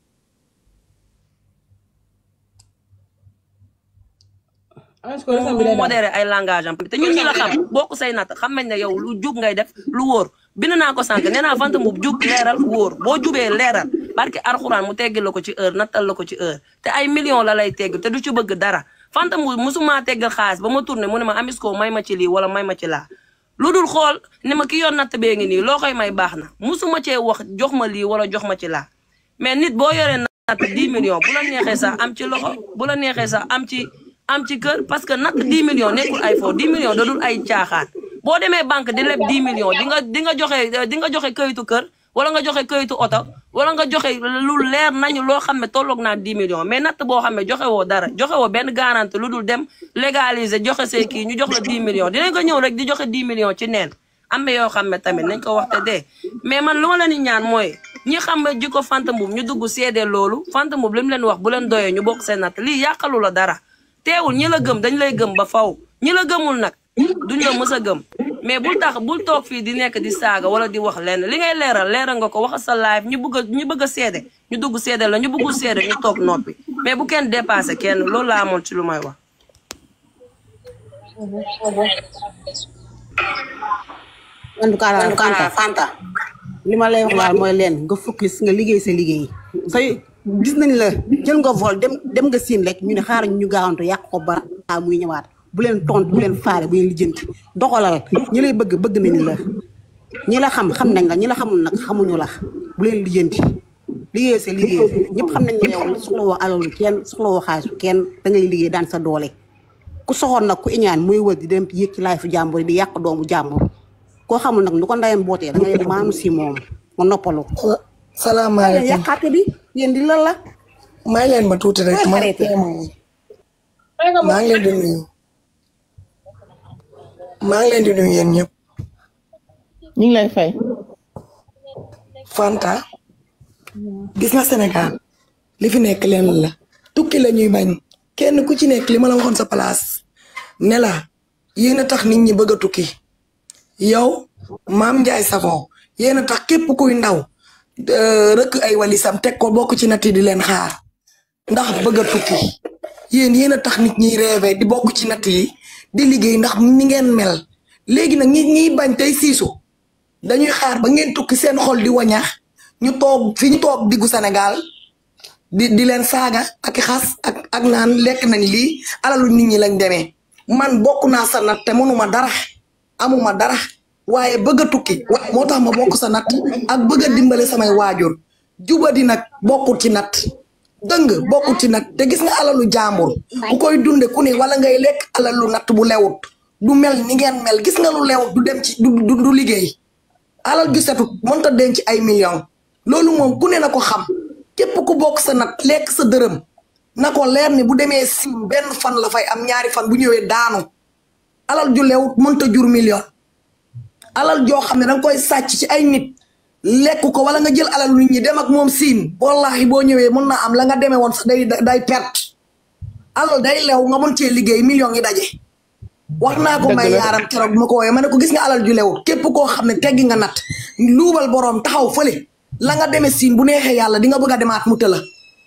mu modéré ay langage am te ñun ñi la xam bokk say natt xam nañ ne yow lu jub ngay def lu wóor bind naa ko sànq nee naa Fanta Mboup jub leeral wóor boo jubee leeral barke arxuraan mu teggil la ko ci heure nattal la ko ci heure te ay millions la lay tegg te du ci bëgg dara Fanta Mboup musuma teggal xaalis ba ma tourné mu ne ma Amisco may ma ci lii wala may ma ci laa lu dul xool ne ma ki yoon natt bee ngi nii loo koy may baax na musuma cee wax jox ma lii wala jox ma ci laa mais nit boo yoree natt 10 millions bu la neexee sax am ci loxo bu la neexee sax am ci am ci kër parce que natt 10 millions nekkul ay fo 10 millions da dul ay caaxaan boo demee banque di leb 10 millions di nga di nga joxe di nga joxe këyitu kër wala nga joxe këyitu oto wala nga joxe lu leer nañu loo xam ne tolloog naa 10 millions mais natt boo xam ne joxe woo dara joxe woo benn garantie lu dul dem légaliser joxe say kii ñu jox la 10 millions dinañ ko ñëw rek di joxe 10 millions ci neen am na yoo xam ne tamit nañ ko wax te dee mais man lu ma leen di ñaan mooy ñi xam ne jikko Fanta Mboup ñu dugg seede loolu Fanta Mboup li mu leen wax bu leen doyee ñu bokk seen natt lii yàqalu la dara teewul ñi la gëm dañ lay gëm ba faw ñi la gëmul nag duñ la mës a gëm mais bul tax bul toog fii di nekk di saaga wala di wax lenn li ngay leeral leeral nga ko wax sa live ñu bëgg a ñu bëgg a seede ñu dugg seede la ñu bëggul seede ñu toog noppi mais bu kenn dépassé kenn loolu laa amoon ci lu may wax. en tout cas daal Fanta Fanta li ma lay wax daal mooy leen nga focus nga liggéey sa liggéey say gis nañ la jël nga vol dem dem nga siin rek ñu ne xaaral ñu gaawantu yàq ko ba muy ñëwaat bu leen tontu bu leen faale bu leen lijjanti doxalal ñi lay bëgg bëgg nañ la ñi la xam xam nañ la ñi la xamul nag xamuñu la bu leen lijjanti liggéey sa liggéey ñëpp xam nañ ne yow soxla woo alalu kenn soxla woo xaalisu kenn da ngay liggéey daan sa doole ku soxoon nag ku iñaan muy wër di dem yëg ci laay fu jàmbur di yàq doomu jàmbur koo xamul nag nu ko ndayam bootee da ngay maanu si moom ma noppalu salaamaaleykum yàqaate bi yéen di lan la may leen ma tuuti rek ma maa ngi leen di nuyu maa ngi leen di nuyu yéen ñëpp ñu ngi lay fay Fanta gis nga Sénégal li fi nekk leen la tukki la ñuy bañ kenn ku ci nekk li ma la waxoon sa place ne la yéen a tax nit ñi bëgg a tukki yow maam Ndiaye Savon yéen a tax képp kuy ndaw rëkk ay walisam teg ko bokk ci nat yi di leen xaar ndax bëgg a tukki yéen yéen a tax nit ñiy rêvé di bokk ci natt yi di liggéey ndax ni ngeen mel léegi nag ñi ñiy bañ tey siisu dañuy xaar ba ngeen tukki seen xol di wañax ñu toog fi ñu toog diggu Sénégal di di leen saaga ak xas ak ak naan lekk nañ lii alalu nit ñi lañ demee man bokk naa sa natt te mënuma dara amuma dara waaye bëgg a tukki moo tax ma bokk sa natt ak bëgg a dimbale samay waajur jubadi nag bokkut ci natt dëng bokkut ci natt te gis nga alalu jàmbur ku koy dunde ku ne wala ngay lekk alalu natt bu lewut du mel ni ngeen mel gis nga lu lewut du dem ci du du liggéey alal ju setut mënta denc ay millions loolu moom ku ne na ko xam képp ku bokk sa natt lekk sa dërëm na ko leer ni bu demee sim benn fan la fay am ñaari fan bu ñëwee daanu alal ju lewut mënta jur million alal joo xam ne danga koy sàcc ci ay nit lekk ko wala nga jël alal nit ñi dem ak moom siin wallahi boo ñëwee mën naa am la nga demee woon sax day day perte alal day lew nga mën cee liggéey millions yi daje wax naa ko may yaaram keroog bi ma ko wooyee ma ne ko gis nga alal ju lewut képp koo xam ne teggi nga nat luubal boroom taxaw fële la nga demee siin bu neexee yàlla di nga bëgg a demaat mu tëla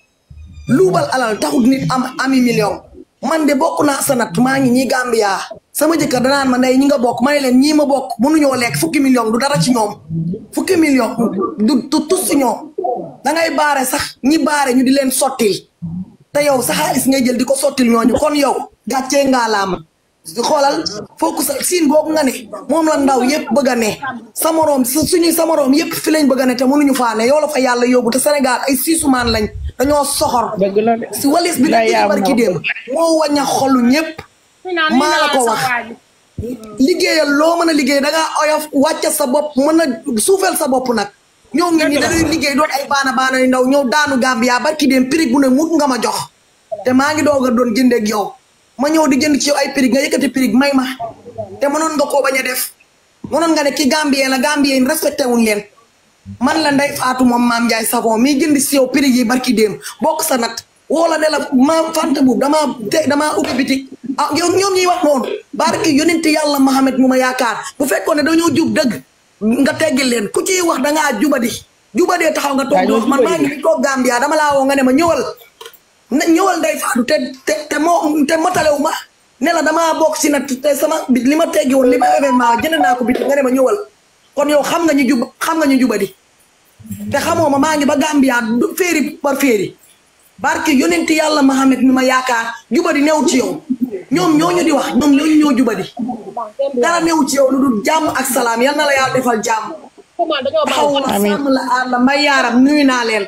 luubal alal taxut nit am ami million man de bokk naa sa nat maa ngi ñii Gambia sama jëkkër danaan ma ndey ñi nga bokk ma ne leen ñii ma bokk mënuñoo lekk fukki million du dara ci ñoom fukki million du du tus ci ñoom dangay baare sax ñi baare ñu di leen sottil te yow sa xaalis ngay jël di ko sottil ñooñu kon yow gàccee ngaa laama xoolal fooku sa siin boobu nga ne moom la ndaw yëpp bëgg a ne sa moroom suñuy sa moroom yëpp fi lañ bëgg a ne te mënuñu faa ne yow la fa yàlla yóbbu te Sénégal ay siisumaan lañ dañoo soxor si walis bi la barki démb moo waña xolu ñëpp maa la ko wax liggéeyal loo mën a liggéey dangaa oyof wàcca sa bopp mën a suufeel sa bopp nag ñoo ngi ni dañuy liggéey doon ay baana baana yu ndaw ñëw daanu Gambia barki démb prix bu ne mut nga ma jox te maa ngi doog a doon jëndeeg yow ma ñëw di jënd ci yow ay prix nga yëkkati prix may ma te mënoon nga koo bañ a def mënoon nga ne ki Gambien la Gambien respecté wuñ leen man la Ndeye Fatou moom maam Ndiaye savon mi jënd si yow prix yi barki déem bokk sa nat woo la ne la maam Fanta bu damaa te damaa ubbi bitik ah yow ñoom ñuy wax noonu barki yonent yàlla Mohamed mu ma yaakaar bu fekkoon ne dañoo jub dëgg nga teggil leen ku ciy wax dangaa jubadi jubadee taxaw nga toog di wax man maa ngi ni toog Gambia dama laa woo nga ne ma ñëwal na ñëwal Ndeye Fatou te te te moo te matalewu ma ne la damaa bokk si nag te sama bit li ma teggi woon li ma événement jënd naa ko bit nga ne ma ñëwal kon yow xam nga ñu jub xam nga ñu jubadi te xamoo ma maa ngi ba Gambia du féeri par féeri barke yonenti yàlla Mohamed mi ma yaakaar jubadi new ci yow ñoom ñooñu di wax ñoom ñooñu ñoo jubadi dara new ci yow lu dul jàmm ak salaam yal na la yàlla defal jàmm taxaw la sàmm la aar la mbay yaaram nuyu naa leen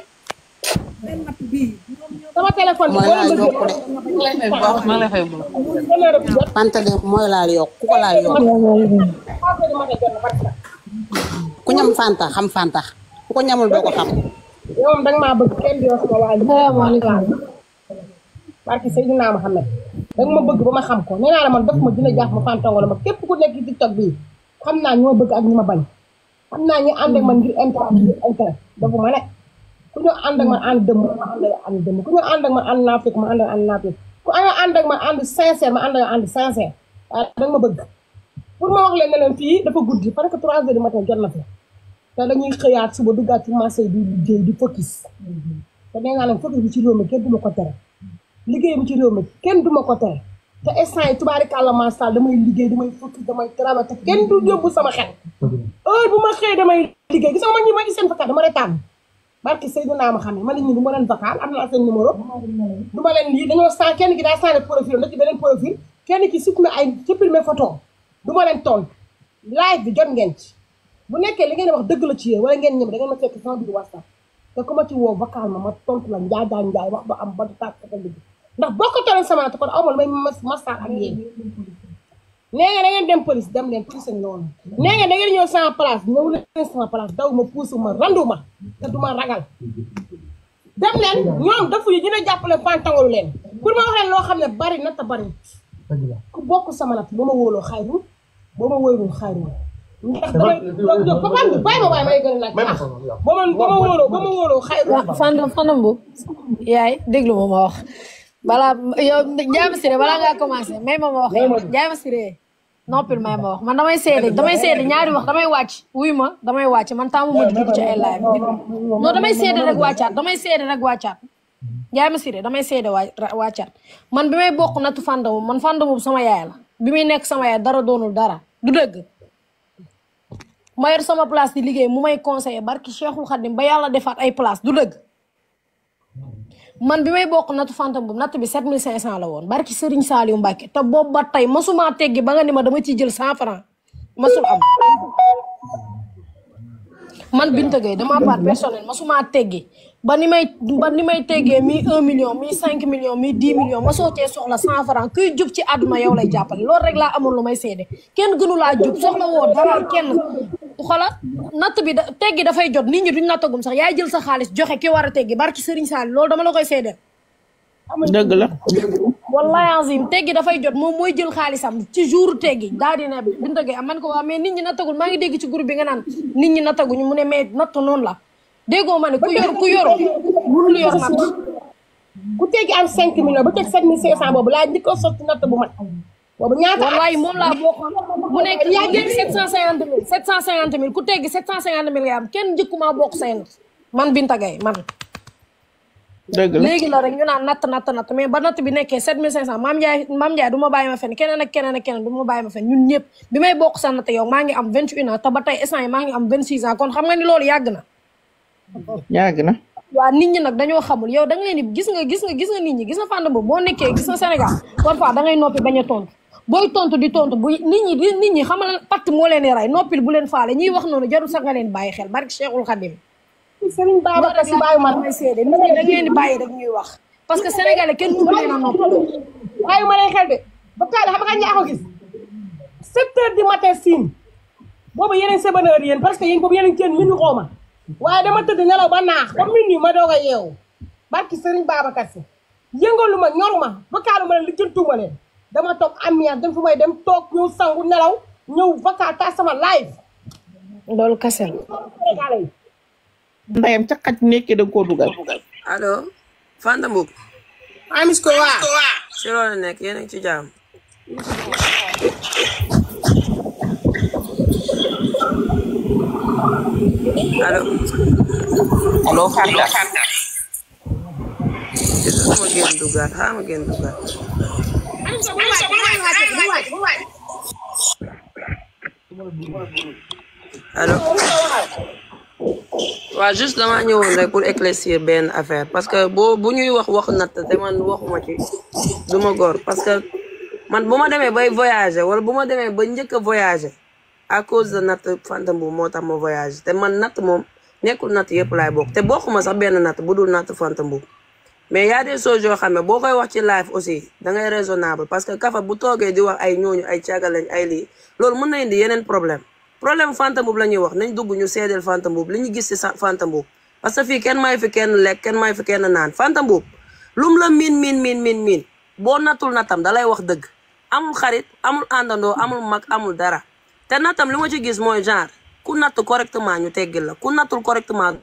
sama téléphone bi mooy boo laal leen yokku de maa ngi lay fay bu Fanta de mooy laal yokk ku ko laal yokk ku ñam Fanta xam Fanta ku ko ñamul doo ko xam. yow moom danga maa bëgg kenn di wax sama waa ji. salaamaaleykum. barke Seydina Mohamed. danga ma bëgg ba ma xam ko nee naa la man daf ma dina jaax ma fantongo la ma képp ku nekk ci TikTok bii xam naa ñoo bëgg ak ñi ma bañ. xam naa ñi ànd ak man ngir intérêt ngir intérêt dafa ma ne. ku ñu ànd ak man ànd dëmm ma ànd ak ànd dëmm ku ñu ànd ak man ànd naafik ma ànd ak ànd naafik ku ñu ànd ak man ànd sincère ma ànd ak ànd sincère waaye danga ma bëgg. pour ma wax leen ne leen fii dafa guddi parce que 3 heures du matin jot na fi te dañuy xëyaat suba duggaat ci marché di liggéey di focus te nee naa leen focus bi ci réew mi kenn du ma ko tere liggéey bi ci réew mi kenn du ma ko tere te instant yi tubaarikàlla macha allah damay liggéey damay focus damay travail te kenn du yóbbu sama xel heure bu ma xëyee damay liggéey gis nga ma ñi ma gis seen vocal dama retaan barki Seydina ma xam ne ma ne ñu du ma leen vocal am naa seen numéro du ma leen lii dañoo sa kenn ki daa changé profil ndax ci beneen profil kenn ki supprimé ay supprimé photo du ma leen tontu live bi jot ngeen ci bu nekkee li ngeen di wax dëgg la ci yéen wala ngeen ñëm da ngeen ma fekk sama biir whatsapp te ku ma ci woo vocal ma ma tontu la njaay jaay njaay wax ba am ba du tàkk ka dëgg ndax boo ko toleen sama te kon aw ma lu may mastaan ak yéen nee nga da ngeen dem police dem leen police ak noonu nee nga da ngeen ñëw sama place ñëw leen sama place daw ma puusu ma randu ma te du ma ragal dem leen ñoom dafa yi dina jàppale fantangalu leen pour ma wax leen loo xam ne bari na te bari ku bokk sama nat ba ma wóoloo xayru ba ma wóolul xayru ndax damay jóg ba bàyyi ma bàyyi ma waaye may gën a laaj baax ba ma ba ma wóoloo ba ma wóoloo xayru Fandam Fandam bu yaay déglu ma ma wax balaa yow Ndiame Siré balaa ngaa commencé may ma ma wax Ndiame Siré noppil may ma wax man damay seede damay seede ñaari wax damay wàcc wuy ma damay wàcc man taamu ma di dugg ci ay live non damay seede rek wàccaat damay seede rek wàccaat Ndiame Siré damay seede waa wàccaat man bi may bokk nattu Fandam man Fandam sama yaay la bi muy nekk sama yaay dara doonul dara du dëgg ma yor sama place di liggéey mu may conseiller barki Cheikhul Khadim ba yàlla defaat ay place du dëgg man bi may bokk nattu fantam bu natt bi 7500 la woon barki Serigne Saliou Mbacke te boobu ba tey masuma teggi ba nga ni ma dama ciy jël 100 francs masul am man Binta Gueye dama part personnel masuma teggi ba ni may ba ni may teggee mi 1 million mi 5 million mi 10 million ma soo cee soxla 100 francs kuy jub ci àdduna yow lay jàppale loolu rek laa amoon lu may seede kenn gënu laa jub soxla woo dara kenn xola natt bi da teggi dafay jot nit ñi duñ nattagum sax yaay jël sa xaalis joxe ki war a teggi barki Serigne Sall loolu dama la koy seedeel dëgg la wallahi azim teggi dafay jot moom mooy jël xaalisam ci jour teggi daal di ne Binta Gueye am man ko waa mais nit ñi nattagul maa ngi dégg ci groupe bi nga naan nit ñi nattaguñu mu ne mais natt noonu la déggoo ma ne ku yor ku yoroo mënul yor natt ku teggi am 5 millions ba teg 7500 boobu laa njëkk a sotti natt bu mat boobu ñaata wallahi moom laa bokkoon mu nekk yaa ngi 750 mille 750 mille ku teggi 750 mille nga am kenn njëkkumaa bokk say natt man Binta Gueye man dëgg la léegi la rek ñu naan natt natt natt mais ba natt bi nekkee 7500 maam Ndiaye maam Ndiaye du ma bàyyi ma fenn keneen ak keneen ak keneen du ma bàyyi ma fenn ñun ñëpp bi may bokk sa natt yow maa ngi am 21 ans te ba tey instant yi maa ngi am 26 ans kon xam nga ni loolu yàgg na yàgg na waa nit ñi nag dañoo xamul yow da nga leen di gis nga gis nga gis nga nit ñi gis nga fànn boobu boo nekkee gis nga Sénégal parfois da ngay noppi bañ a tontu booy tontu di tontu bu nit ñi di nit ñi xamal patt moo leen di rey noppil bu leen faale ñiy wax noonu jarul sax nga leen bàyyi xel barki Cheikhul Khadim Serigne Babacar si bàyyi man may seede nit ñi da ngeen di bàyyi rek ñuy wax parce que sénégalais kenn mënu leen a noppi bàyyi ma leen xel de ba taal xam nga ñaa ko gis 7 heures du matin siin boobu yeneen seven heures yéen parce que yéen boobu yeneen kenn minu xooma waaye dama tëdd nelaw ba naax ba minuit ma doog a yeewu barki Serigne Babacar si yëngalu ma ñoru ma vakaalu ma leen lijjantuma leen dama toog ambiance dem fu may dem toog ñëw sangu nelaw ñëw vakaa ta sama live loolu kese la sénégalais yi ndeyam ca xaj nekkee da nga koo dugal allo Fanta Mboup amis ko waa si loolu nekk yéen a ngi ci jàmm allo allo Fanta ma génn dugaat xaaral ma génn dugaat allo waaw juste dama ñëwoon rek pour éclaircir benn affaire parce que boo bu ñuy wax waxu natt te man waxuma ci du ma góor parce que man bu ma demee bay voyager wala bu ma demee ba njëkk a voyager à cause de natt Fanta Mboup moo tax ma voyager te man natt moom nekkul natt yëpp laay bokk te bokkuma sax benn natt bu dul natt Fanta Mboup mais y a des choses yoo xam ne boo koy wax ci live aussi da ngay raisonnable parce que kafa bu toogee di wax ay ñooñu ay càgga lañ ay lii loolu mën na indi yeneen problème problème Fanta Mboup la ñuy wax nañ dugg ñu seedeel Fanta Mboup li ñu gis ci Fanta Mboup parce que fii kenn may fi kenn lekk kenn may fi kenn naan Fanta Mboup lum la miin miin miin miin miin boo nattul natam da lay wax dëgg amul xarit amul àndandoo amul mag amul dara te natam li ma ci gis mooy genre ku natt correctement ñu teggil la ku nattul correctement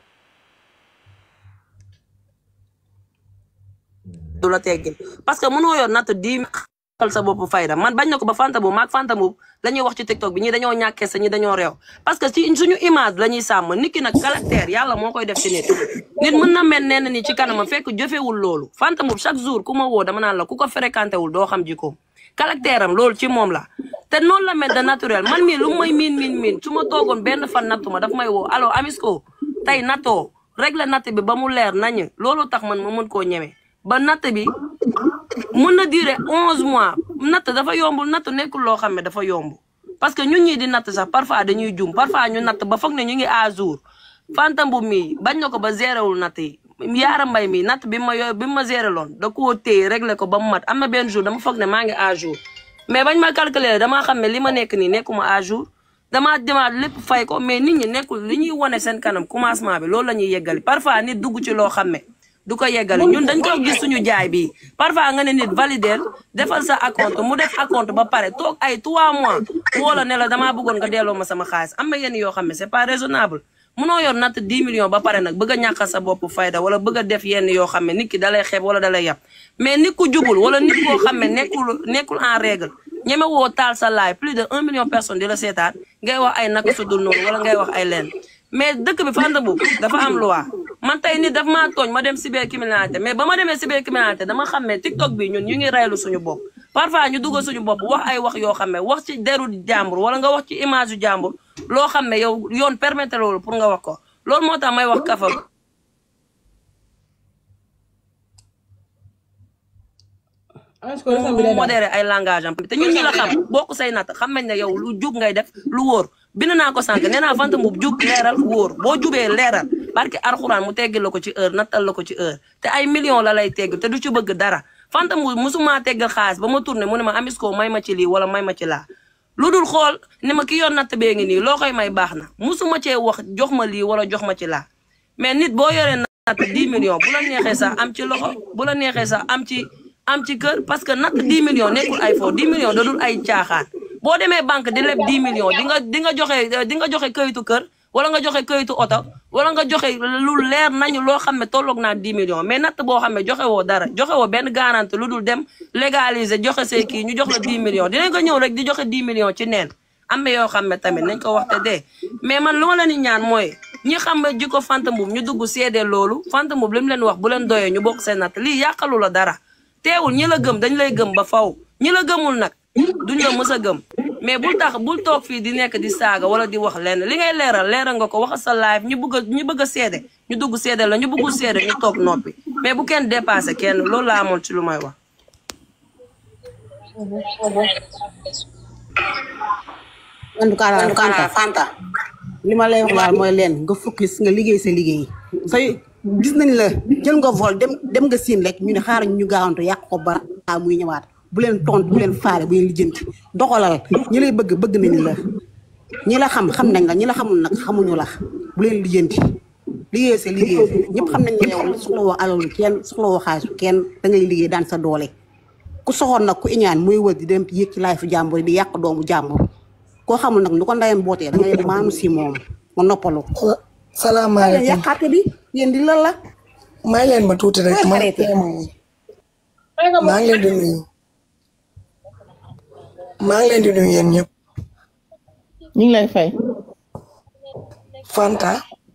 du la teggil parce que mënoo yor natt di xal sa bopp fayda man bañ na ko ba Fanta Mboup maag Fanta Mboup la ñuy wax ci TikTok bi ñi dañoo ñàkkee sa ñi dañoo réew parce que ci suñu image la ñuy sàmm nit ki nag caractère yàlla moo koy def ci nit nit mën na mel nee na ni ci kanamam fekk jëfewul loolu Fanta Mboup chaque jour ku ma woo dama naan la ku ko fréquenté wul doo xam jikkoom caractère am loolu ci moom la te noonu la mel de naturel man mii lu may miin miin miin su ma toogoon benn fan nattu ma daf may woo allo Amisco tey nattoo régler natt bi ba mu leer nañ loolu tax man ma mën koo ñeme ba natt bi mën na durer onze mois natt dafa yombul natt nekkul loo xam ne dafa yomb parce que ñun ñii di natt sax parfois dañuy jum parfois ñu natt ba foog ne ñu ngi à jour Fanta Mboup mii bañ na ko ba géréwul natt yi yaara mbay mi natt bi ma yo bi ma géré loon da koo téye réglé ko ba mu mat am na benn jour dama foog ne maa ngi à jour mais bañ ma calculer damaa xam ne li ma nekk nii nekkuma à jour damaa demaat lépp fay ko mais nit ñi nekkul li ñuy wane seen kanam commencement bi loolu la ñuy yeggali parfois nit dugg ci loo xam ne du ko yeggali ñun dañ ko gis suñu jaay bi parfois nga ne nit valider defal sa acompte mu def acompte ba pare toog ay 3 mois wala ne la damaa bëggoon nga delloo ma sama xaalis am na yenn yoo xam ne c'est pas raisonnable munoo yor natt 10 millions ba pare nag bëgg a ñàkkal sa bopp fayda wala bëgg a def yenn yoo xam ne nit ki dalay xeeb wala dalay yàpp mais nit ku jubul wala nit koo xam ne nekkul nekkul en règle ñeme woo taal sa laay plus de 1 million personnes di la seetaan ngay wax ay naka su dul noonu wala ngay wax ay leen mais dëkk bi Fanta Mboup dafa am loi man tey nit daf maa tooñ ma dem cybercriminalité mais ba ma demee cybercriminalité dama xam ne TikTok bi ñun ñu ngi reylu suñu bopp parfois ñu duggal suñu bopp wax ay wax yoo xam ne wax ci deru jàmbur wala nga wax ci image yu jàmbur loo xam ne yow yoon permettre loolu pour nga wax ko loolu moo tax may wax kafa mu modéré ay langage am te ñun ñi la xam bokk say natt xam nañ ne yow lu jub ngay def lu wóor bind naa ko sànq nee naa Fanta Mboup jub leeral wóor boo jubee leeral barke arxuraan mu teggil la ko ci heure nattal la ko ci heure te ay millions la lay tegg te du ci bëgg dara Fanta Mboup musuma teggal xaalis ba ma tourné mu ne ma Amisco may ma ci lii wala may ma ci laa lu dul xool ne ma ki yoon natt bee ngi nii loo koy may baax na musuma cee wax jox ma lii wala jox ma ci laa mais nit boo yoree natt 10 millions bu la neexee sax am ci loxo bu la neexee sax am ci am ci kër parce que natt 10 millions nekkul ay fo 10 millions da dul ay caaxaan boo demee banque di leb 10 millions di nga di nga joxe di nga joxe këyitu kër wala nga joxe këyitu oto wala nga joxe lu leer nañu loo xam ne tolloog naa 10 millions mais natt boo xam ne joxe woo dara joxe woo benn garantie lu dul dem légaliser joxe say kii ñu jox la 10 millions dinañ ko ñëw rek di joxe 10 millions ci neen am na yoo xam ne tamit nañ ko wax te dee mais man lu ma leen di ñaan mooy ñi xam ne jikko Fanta Mboup ñu dugg seede loolu Fanta Mboup li mu leen wax bu leen doyee ñu bokk seen natt lii yàqalu la dara teewul ñi la gëm dañ lay gëm ba faw ñi la gëmul nag duñ la mës a gëm mais bul tax bul toog fii di nekk di saaga wala di wax lenn li ngay leeral leeral nga ko wax sa live ñu bëgg a ñu bëgg a seede ñu dugg seede la ñu bëggul seede ñu toog noppi mais bu kenn dépassé kenn loolu laa amoon ci lu may wax. en tout cas daal Fanta Fanta li ma lay wax daal mooy leen nga focus nga liggéey sa liggéey say gis nañ la jël nga vol dem dem nga siin rek ñu ne xaaral ñu gaawantu yàq ko bara muy ñëwaat bu leen tontu bu leen faale bu leen lijjanti doxalal ñi lay bëgg bëgg nañ la ñi la xam xam nañ la ñi la xamul nag xamuñu la bu leen lijjanti liggéey sa liggéey ñëpp xam nañ ne yow soxla woo alalu kenn soxla woo xaalisu kenn da ngay liggéey daan sa doole ku soxoon nag ku iñaan muy wër di dem yéeg ci laay fu jàmbur di yàq doomu jàmbur koo xamul nag nu ko ndayam bootee da ngay maanu si moom nga noppalu salaamaaleykum yàqaate bi yéen di lan la may leen ma tuuti rek ma arrêté. maa ngi leen di nuyu maa ngi leen di nuyu yéen ñëpp ñu ngi lay fay. Fanta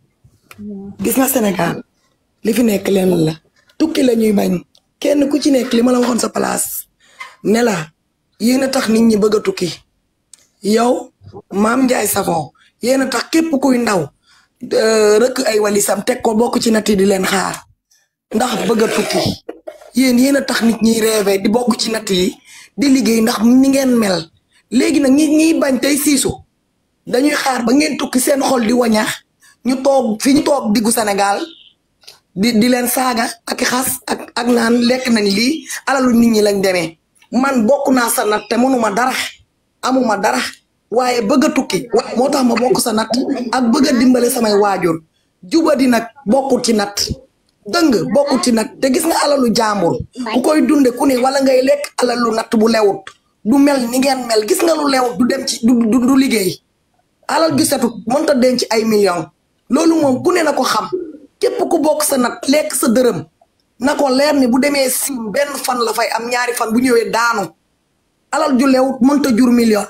gis nga Sénégal li fi nekk leen la tukki la ñuy bañ kenn ku ci nekk li ma la waxoon sa place ne la yéen a tax nit ñi bëgg a tukki yow maam Ndiaye Savon yéen a tax képp kuy ndaw euh, rëkk ay walisam teg ko bokk ci nat yi di leen xaar ndax bëgg a tukki yéen yéen a tax nit ñiy rêvé di bokk ci natt yi di liggéey ndax ni ngeen mel léegi nag ñi ñiy bañ tey siisu dañuy xaar ba ngeen tukki seen xol di wañax ñu toog fi ñu toog diggu Sénégal di di leen saaga ak i xas ak ak naan lekk nañ lii alalu nit ñi lañ demee man bokk naa sa natt te mënuma dara amuma dara waaye bëgg a tukki moo tax ma bokk sa natt ak bëgg a dimbale samay waajur jubadi nag bokkut ci natt dëng bokkut ci natt te gis nga alalu jàmbur ku koy dunde ku ne wala ngay lekk alalu natt bu lewut du mel ni ngeen mel gis nga lu lewut du dem ci du du du liggéey alal ju setut mënta denc ay millions loolu moom ku ne na ko xam képp ku bokk sa nat lekk sa dërëm na ko leer ni bu demee sim benn fan la fay am ñaari fan bu ñëwee daanu alal ju lewut mënta jur million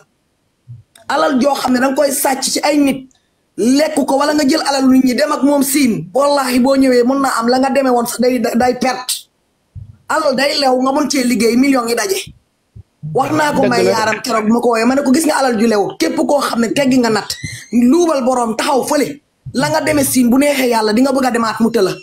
alal joo xam ne danga koy sàcc ci ay nit lekk ko wala nga jël alal nit ñi dem ak moom siin wallahi boo ñëwee mën na am la nga demee woon sax day day perte alal day lew nga mën cee liggéey millions yi daje wax naa ko may yaaram keroog bi ma ko woowee ma ne ko gis nga alal ju lewut képp koo xam ne teggi nga nat luubal boroom taxaw fële la nga demee siin bu neexee yàlla di nga bëgg a demaat mu tëla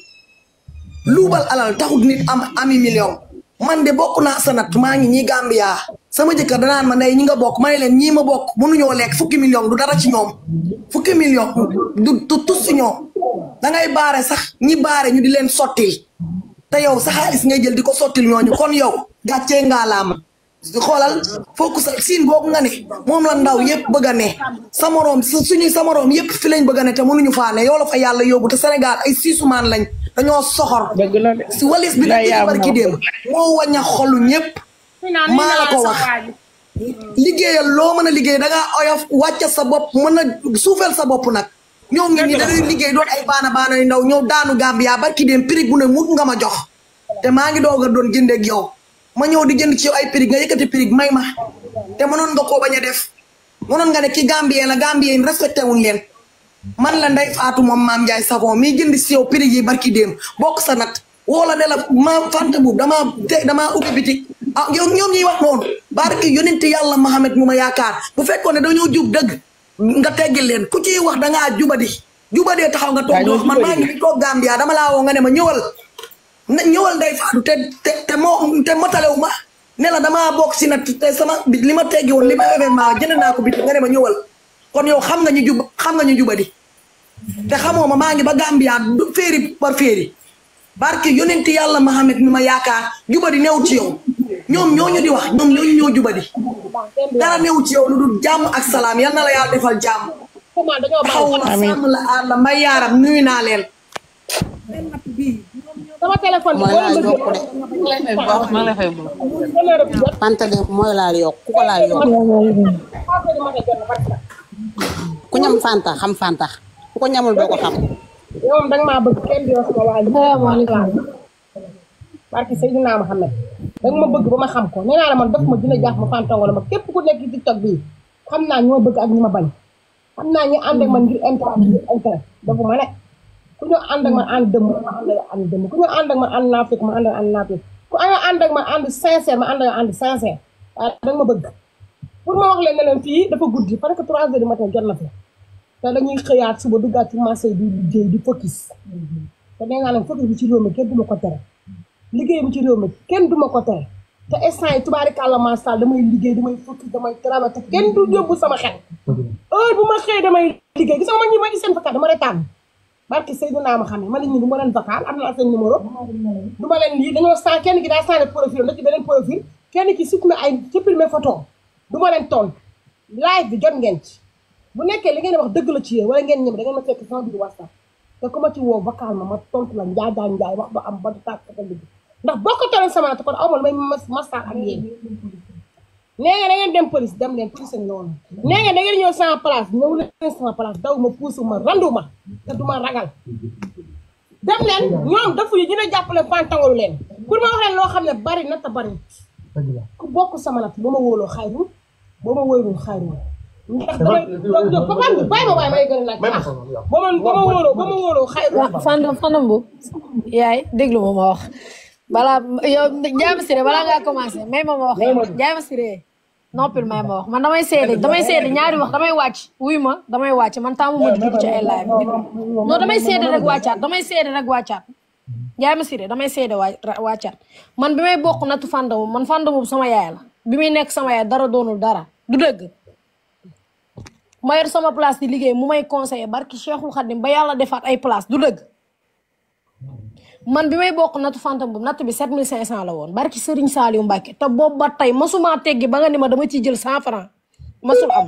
luubal alal taxut nit am ami million man de bokk naa sa nat maa ngi ñii Gambia sama jëkkër danaan ma ndey ñi nga bokk ma ne leen ñii ma bokk mënuñoo lekk fukki million du dara ci ñoom fukki million du du tus ci ñoom dangay baare sax ñi baare ñu di leen sottil te yow sa xaalis ngay jël di ko sottil ñooñu kon yow gàccee ngaa laama xoolal fokk sa siin boobu nga ne moom la ndaw yëpp bëgg a ne sa moroom suñuy sa moroom yëpp fi lañ bëgg a ne te mënuñu faa ne yow la fa yàlla yóbbu te Sénégal ay siisumaan lañ dañoo soxor si walis bi nag ci barki démb moo waña xolu ñëpp maa la ko wax liggéeyal loo mën a liggéey da ngaa oyof wàcca sa bopp mën a suufeel sa bopp nag ñoo ngi ni dañuy liggéey doon ay baana baana yu ndaw ñëw daanu Gambia barki démb prix bu ne mut nga ma jox te maa ngi doog a doon jëndeeg yow ma ñëw di jënd ci yow ay prix nga yëkkati prix may ma te mënoon nga koo bañ a def mënoon nga ne ki Gambien la Gambien respecté wuñ leen man la Ndeye Fatou moom maam Ndiaye Savon mi jënd si yow prix yi barki démb bokk sa nat woo la ne la ma fanta boobu damaa te damaa ubbi bitik ah yow ñoom ñuy wax noonu barki yonente yàlla Mahamed mu ma yaakaar bu fekkoon ne dañoo jub dëgg nga teggil leen ku ciy wax dangaa jubadi jubadee taxaw nga toog di wax man maa ngi toog Gambia dama laa woo nga ne ma ñëwal na ñëwal Ndeye Fatou te te te moo te motalewu ma ne la damaa bokk si nag te sama bi li ma teggi woon li ma événement jënd naa ko bi nga ne ma ñëwal kon yow xam nga ñu jub xam nga ñu jubadi te xamoo ma maa ngi ba Gambia du féeri par féeri barke yonent yàlla Mahamed mi ma yaakaar jubadi new ci yow ñoom ñooñu di wax ñoom ñooñu ñoo jubadi dara new ci yow lu dul jàmm ak salaam yal na la yàlla defal jàmm xaw la sàmm la aar la may yaaram nuyu naa leen sama téléphone bi mooy laal yokku de Fanta de mooy laal yokk ku ko laal yokk ku ñam Fanta xam Fanta ku ko ñamul doo ko xam yow moom danga maa bëgg kenn di wax sama waa ji. salaamaaleykum. barke Seydina Mohamed. danga ma bëgg ba ma xam ko nee naa la man daf ma dina jaax ma fantongo la ma képp ku nekk ci TikTok bii xam naa ñi ma bëgg ak ñi ma bañ. xam naa ñi ànd ak man ngir intérêt ngir intérêt dafa ma ne. ku ñu ànd ak man ànd dëmm ma ànd ak ànd dëmm ku ñu ànd ak man ànd naafik ma ànd ak ànd naafik ku ñu ànd ak man ànd sincère ma ànd ak ànd sincère waaye danga ma bëgg. pour ma wax leen ne leen fii dafa guddi parce que trois heures du matin jot na fi. te dañuy xëyaat suba duggaat ci marché di liggéey di focus te nee naa leen focus bi ci réew mi kenn du ma ko tere liggéey bi ci réew mi kenn du ma ko tere te instant yi tubaarikàlla maasal damay liggéey damay focus damay travail te kenn du yóbbu sama xel heure bu ma xëyee damay liggéey gis nga ma ñi ma gis seen vocal dama retaan barki Seydina ma xam ne ma nit ñi du ma leen vocal am naa seen numéro du ma leen lii dañoo sa kenn ki daa sànni profil da ci beneen profil kenn ki supprimé ay supprimé photo du ma leen tontu live bi jot ngeen ci bu nekkee li ngeen wax dëgg la ci yéen wala ngeen ñëm da ngeen ma fekk sama biir whatsapp te ku ma ci woo vocal ma ma tontu la njaay jaay njaay wax ba am ba du tàkk ka dëgg ndax boo ko toleen sama te kon aw ma lu may masaar ak yéen nee nga da ngeen dem police dem leen police noonu nee nga da ngeen ñëw sama place ñëw leen sama place daw ma puusu ma randu ma te du ma ragal dem leen ñoom dafa yi dina jàppale fantangalu leen pour ma wax leen loo xam ne bari na te bari ku bokk sama nat ba ma wóoloo xayru ba ma wóolul xayru ndax damay jóg ba man bàyyi ma waaye may gën a laaj baax ba ma ba ma wóoloo ba ma wóoloo xayru waaw fandam fandam bu yaay déglu ma ma wax balaa yow Ndiaye Massiré balaa ngaa commencé may ma ma wax Ndiaye Massiré noppil may ma wax man damay seede damay seede ñaari wax damay wàcc wuy ma damay wàcc man taamu ma di dugg ci ay live non damay seede rek wàccaat damay seede rek wàccaat Ndiaye Massiré damay seede waa wàccaat man bi may bokk nattu fandamu man fandamu sama yaay la bi muy nekk sama yaay dara doonul dara du dëgg ma yor sama place di liggéey mu may conseiller barki Cheikhul Khadim ba yàlla defaat ay place du dëgg man bi may bokk nattu fantam bu natt bi 7500 la woon barki Serigne Saliou Mbacke te boobu ba tey masuma teggi ba nga ni ma dama ciy jël 100 francs masul am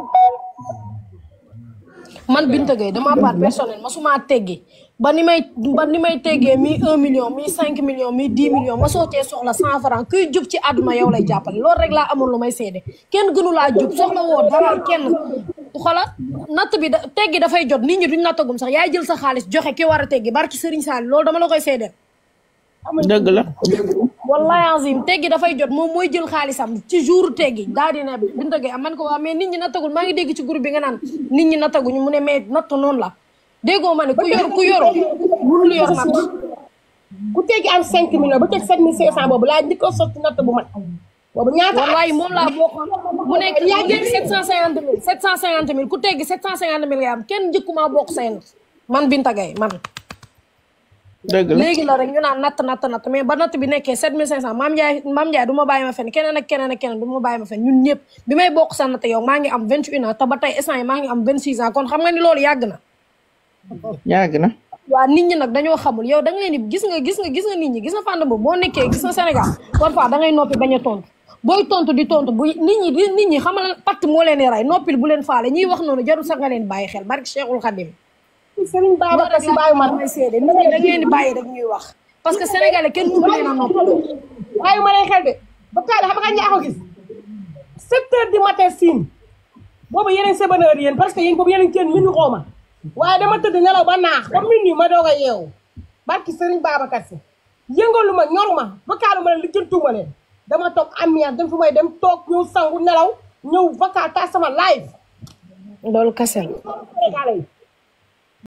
man Binta Gueye dama part personnel masuma teggi ba ni may ba ni may teggee mi 1 million mi 5 million mi 10 million ma soo cee soxla 100 francs kuy jub ci àdduna yow lay jàppale loolu rek laa amoon lu may seede kenn gënu laa jub soxla woo dara kenn xoolal natt bi da teggi dafay jot nit ñi duñ nattagum sax yaay jël sa xaalis joxe ki war a teggi barki Serigne Sall loolu dama la koy seedeel. dëgg la. wallahi azim teggi dafay jot moom mooy jël xaalisam ci jour teggi daa di ne Binta Gueye am man ko waa mais nit ñi nattagul maa ngi dégg ci groupe bi nga naan nit ñi nattaguñu mu ne mais natt noonu la déggoo ma ne ku yor ku yor mënul yor natt. ku teggi am 5 millions ba teg 7500 boobu laa njëkk a sotti natt bu mat. boobu ñaata wallahi moom laa bokkoon mu nekk yaa ngi 750 mille 750 mille ku teggi 750 mille nga am kenn njëkkuma bokk seen man Binta Gueye man. dëgg la léegi la rek ñu naan natt natt natt mais ba natt bi nekkee 7500 maam Ndiaye maam Ndiaye du ma bàyyi ma fenn keneen ak keneen ak keneen du ma bàyyi ma fenn ñun ñëpp bi may bokk sa natt yow maa ngi am 21 ans te ba tey instant yi maa ngi am 26 ans kon xam nga ni loolu yàgg na. yàgg na. waa nit ñi nag dañoo xamul yow da nga leen di gis nga gis nga gis nga nit ñi gis nga fànn boobu boo nekkee gis nga Sénégal parfois da ngay noppi bañ a tontu booy tontu di tontu bu nit ñi di nit ñi xamal patt moo leen di rey noppil bu leen faale ñiy wax noonu jarul sax nga leen bàyyi xel barki Cheikhul Khadim Serigne Babacar Si bàyyi ma may seede nit ñi da ngeen di bàyyi rek ñuy wax parce que sénégalais kenn mënu leen a noppi bàyyi ma leen xel de ba taale xam nga ñaa ko gis sept heures du matin siin boobu yeneen seven heures yéen parce que yéen boobu yeneen kenn minu xoo ma waaye dama tëdd nelaw ba naax ba minuit ma doog a yeewu barki Serigne Babacar Si yëngalu ma ñoru ma ba kaalu ma leen lijjantuuma leen dama toog ambiance dem fu may dem toog ñëw sangu nelaw ñëw vacances tas sama live loolu kese la sénégalais yi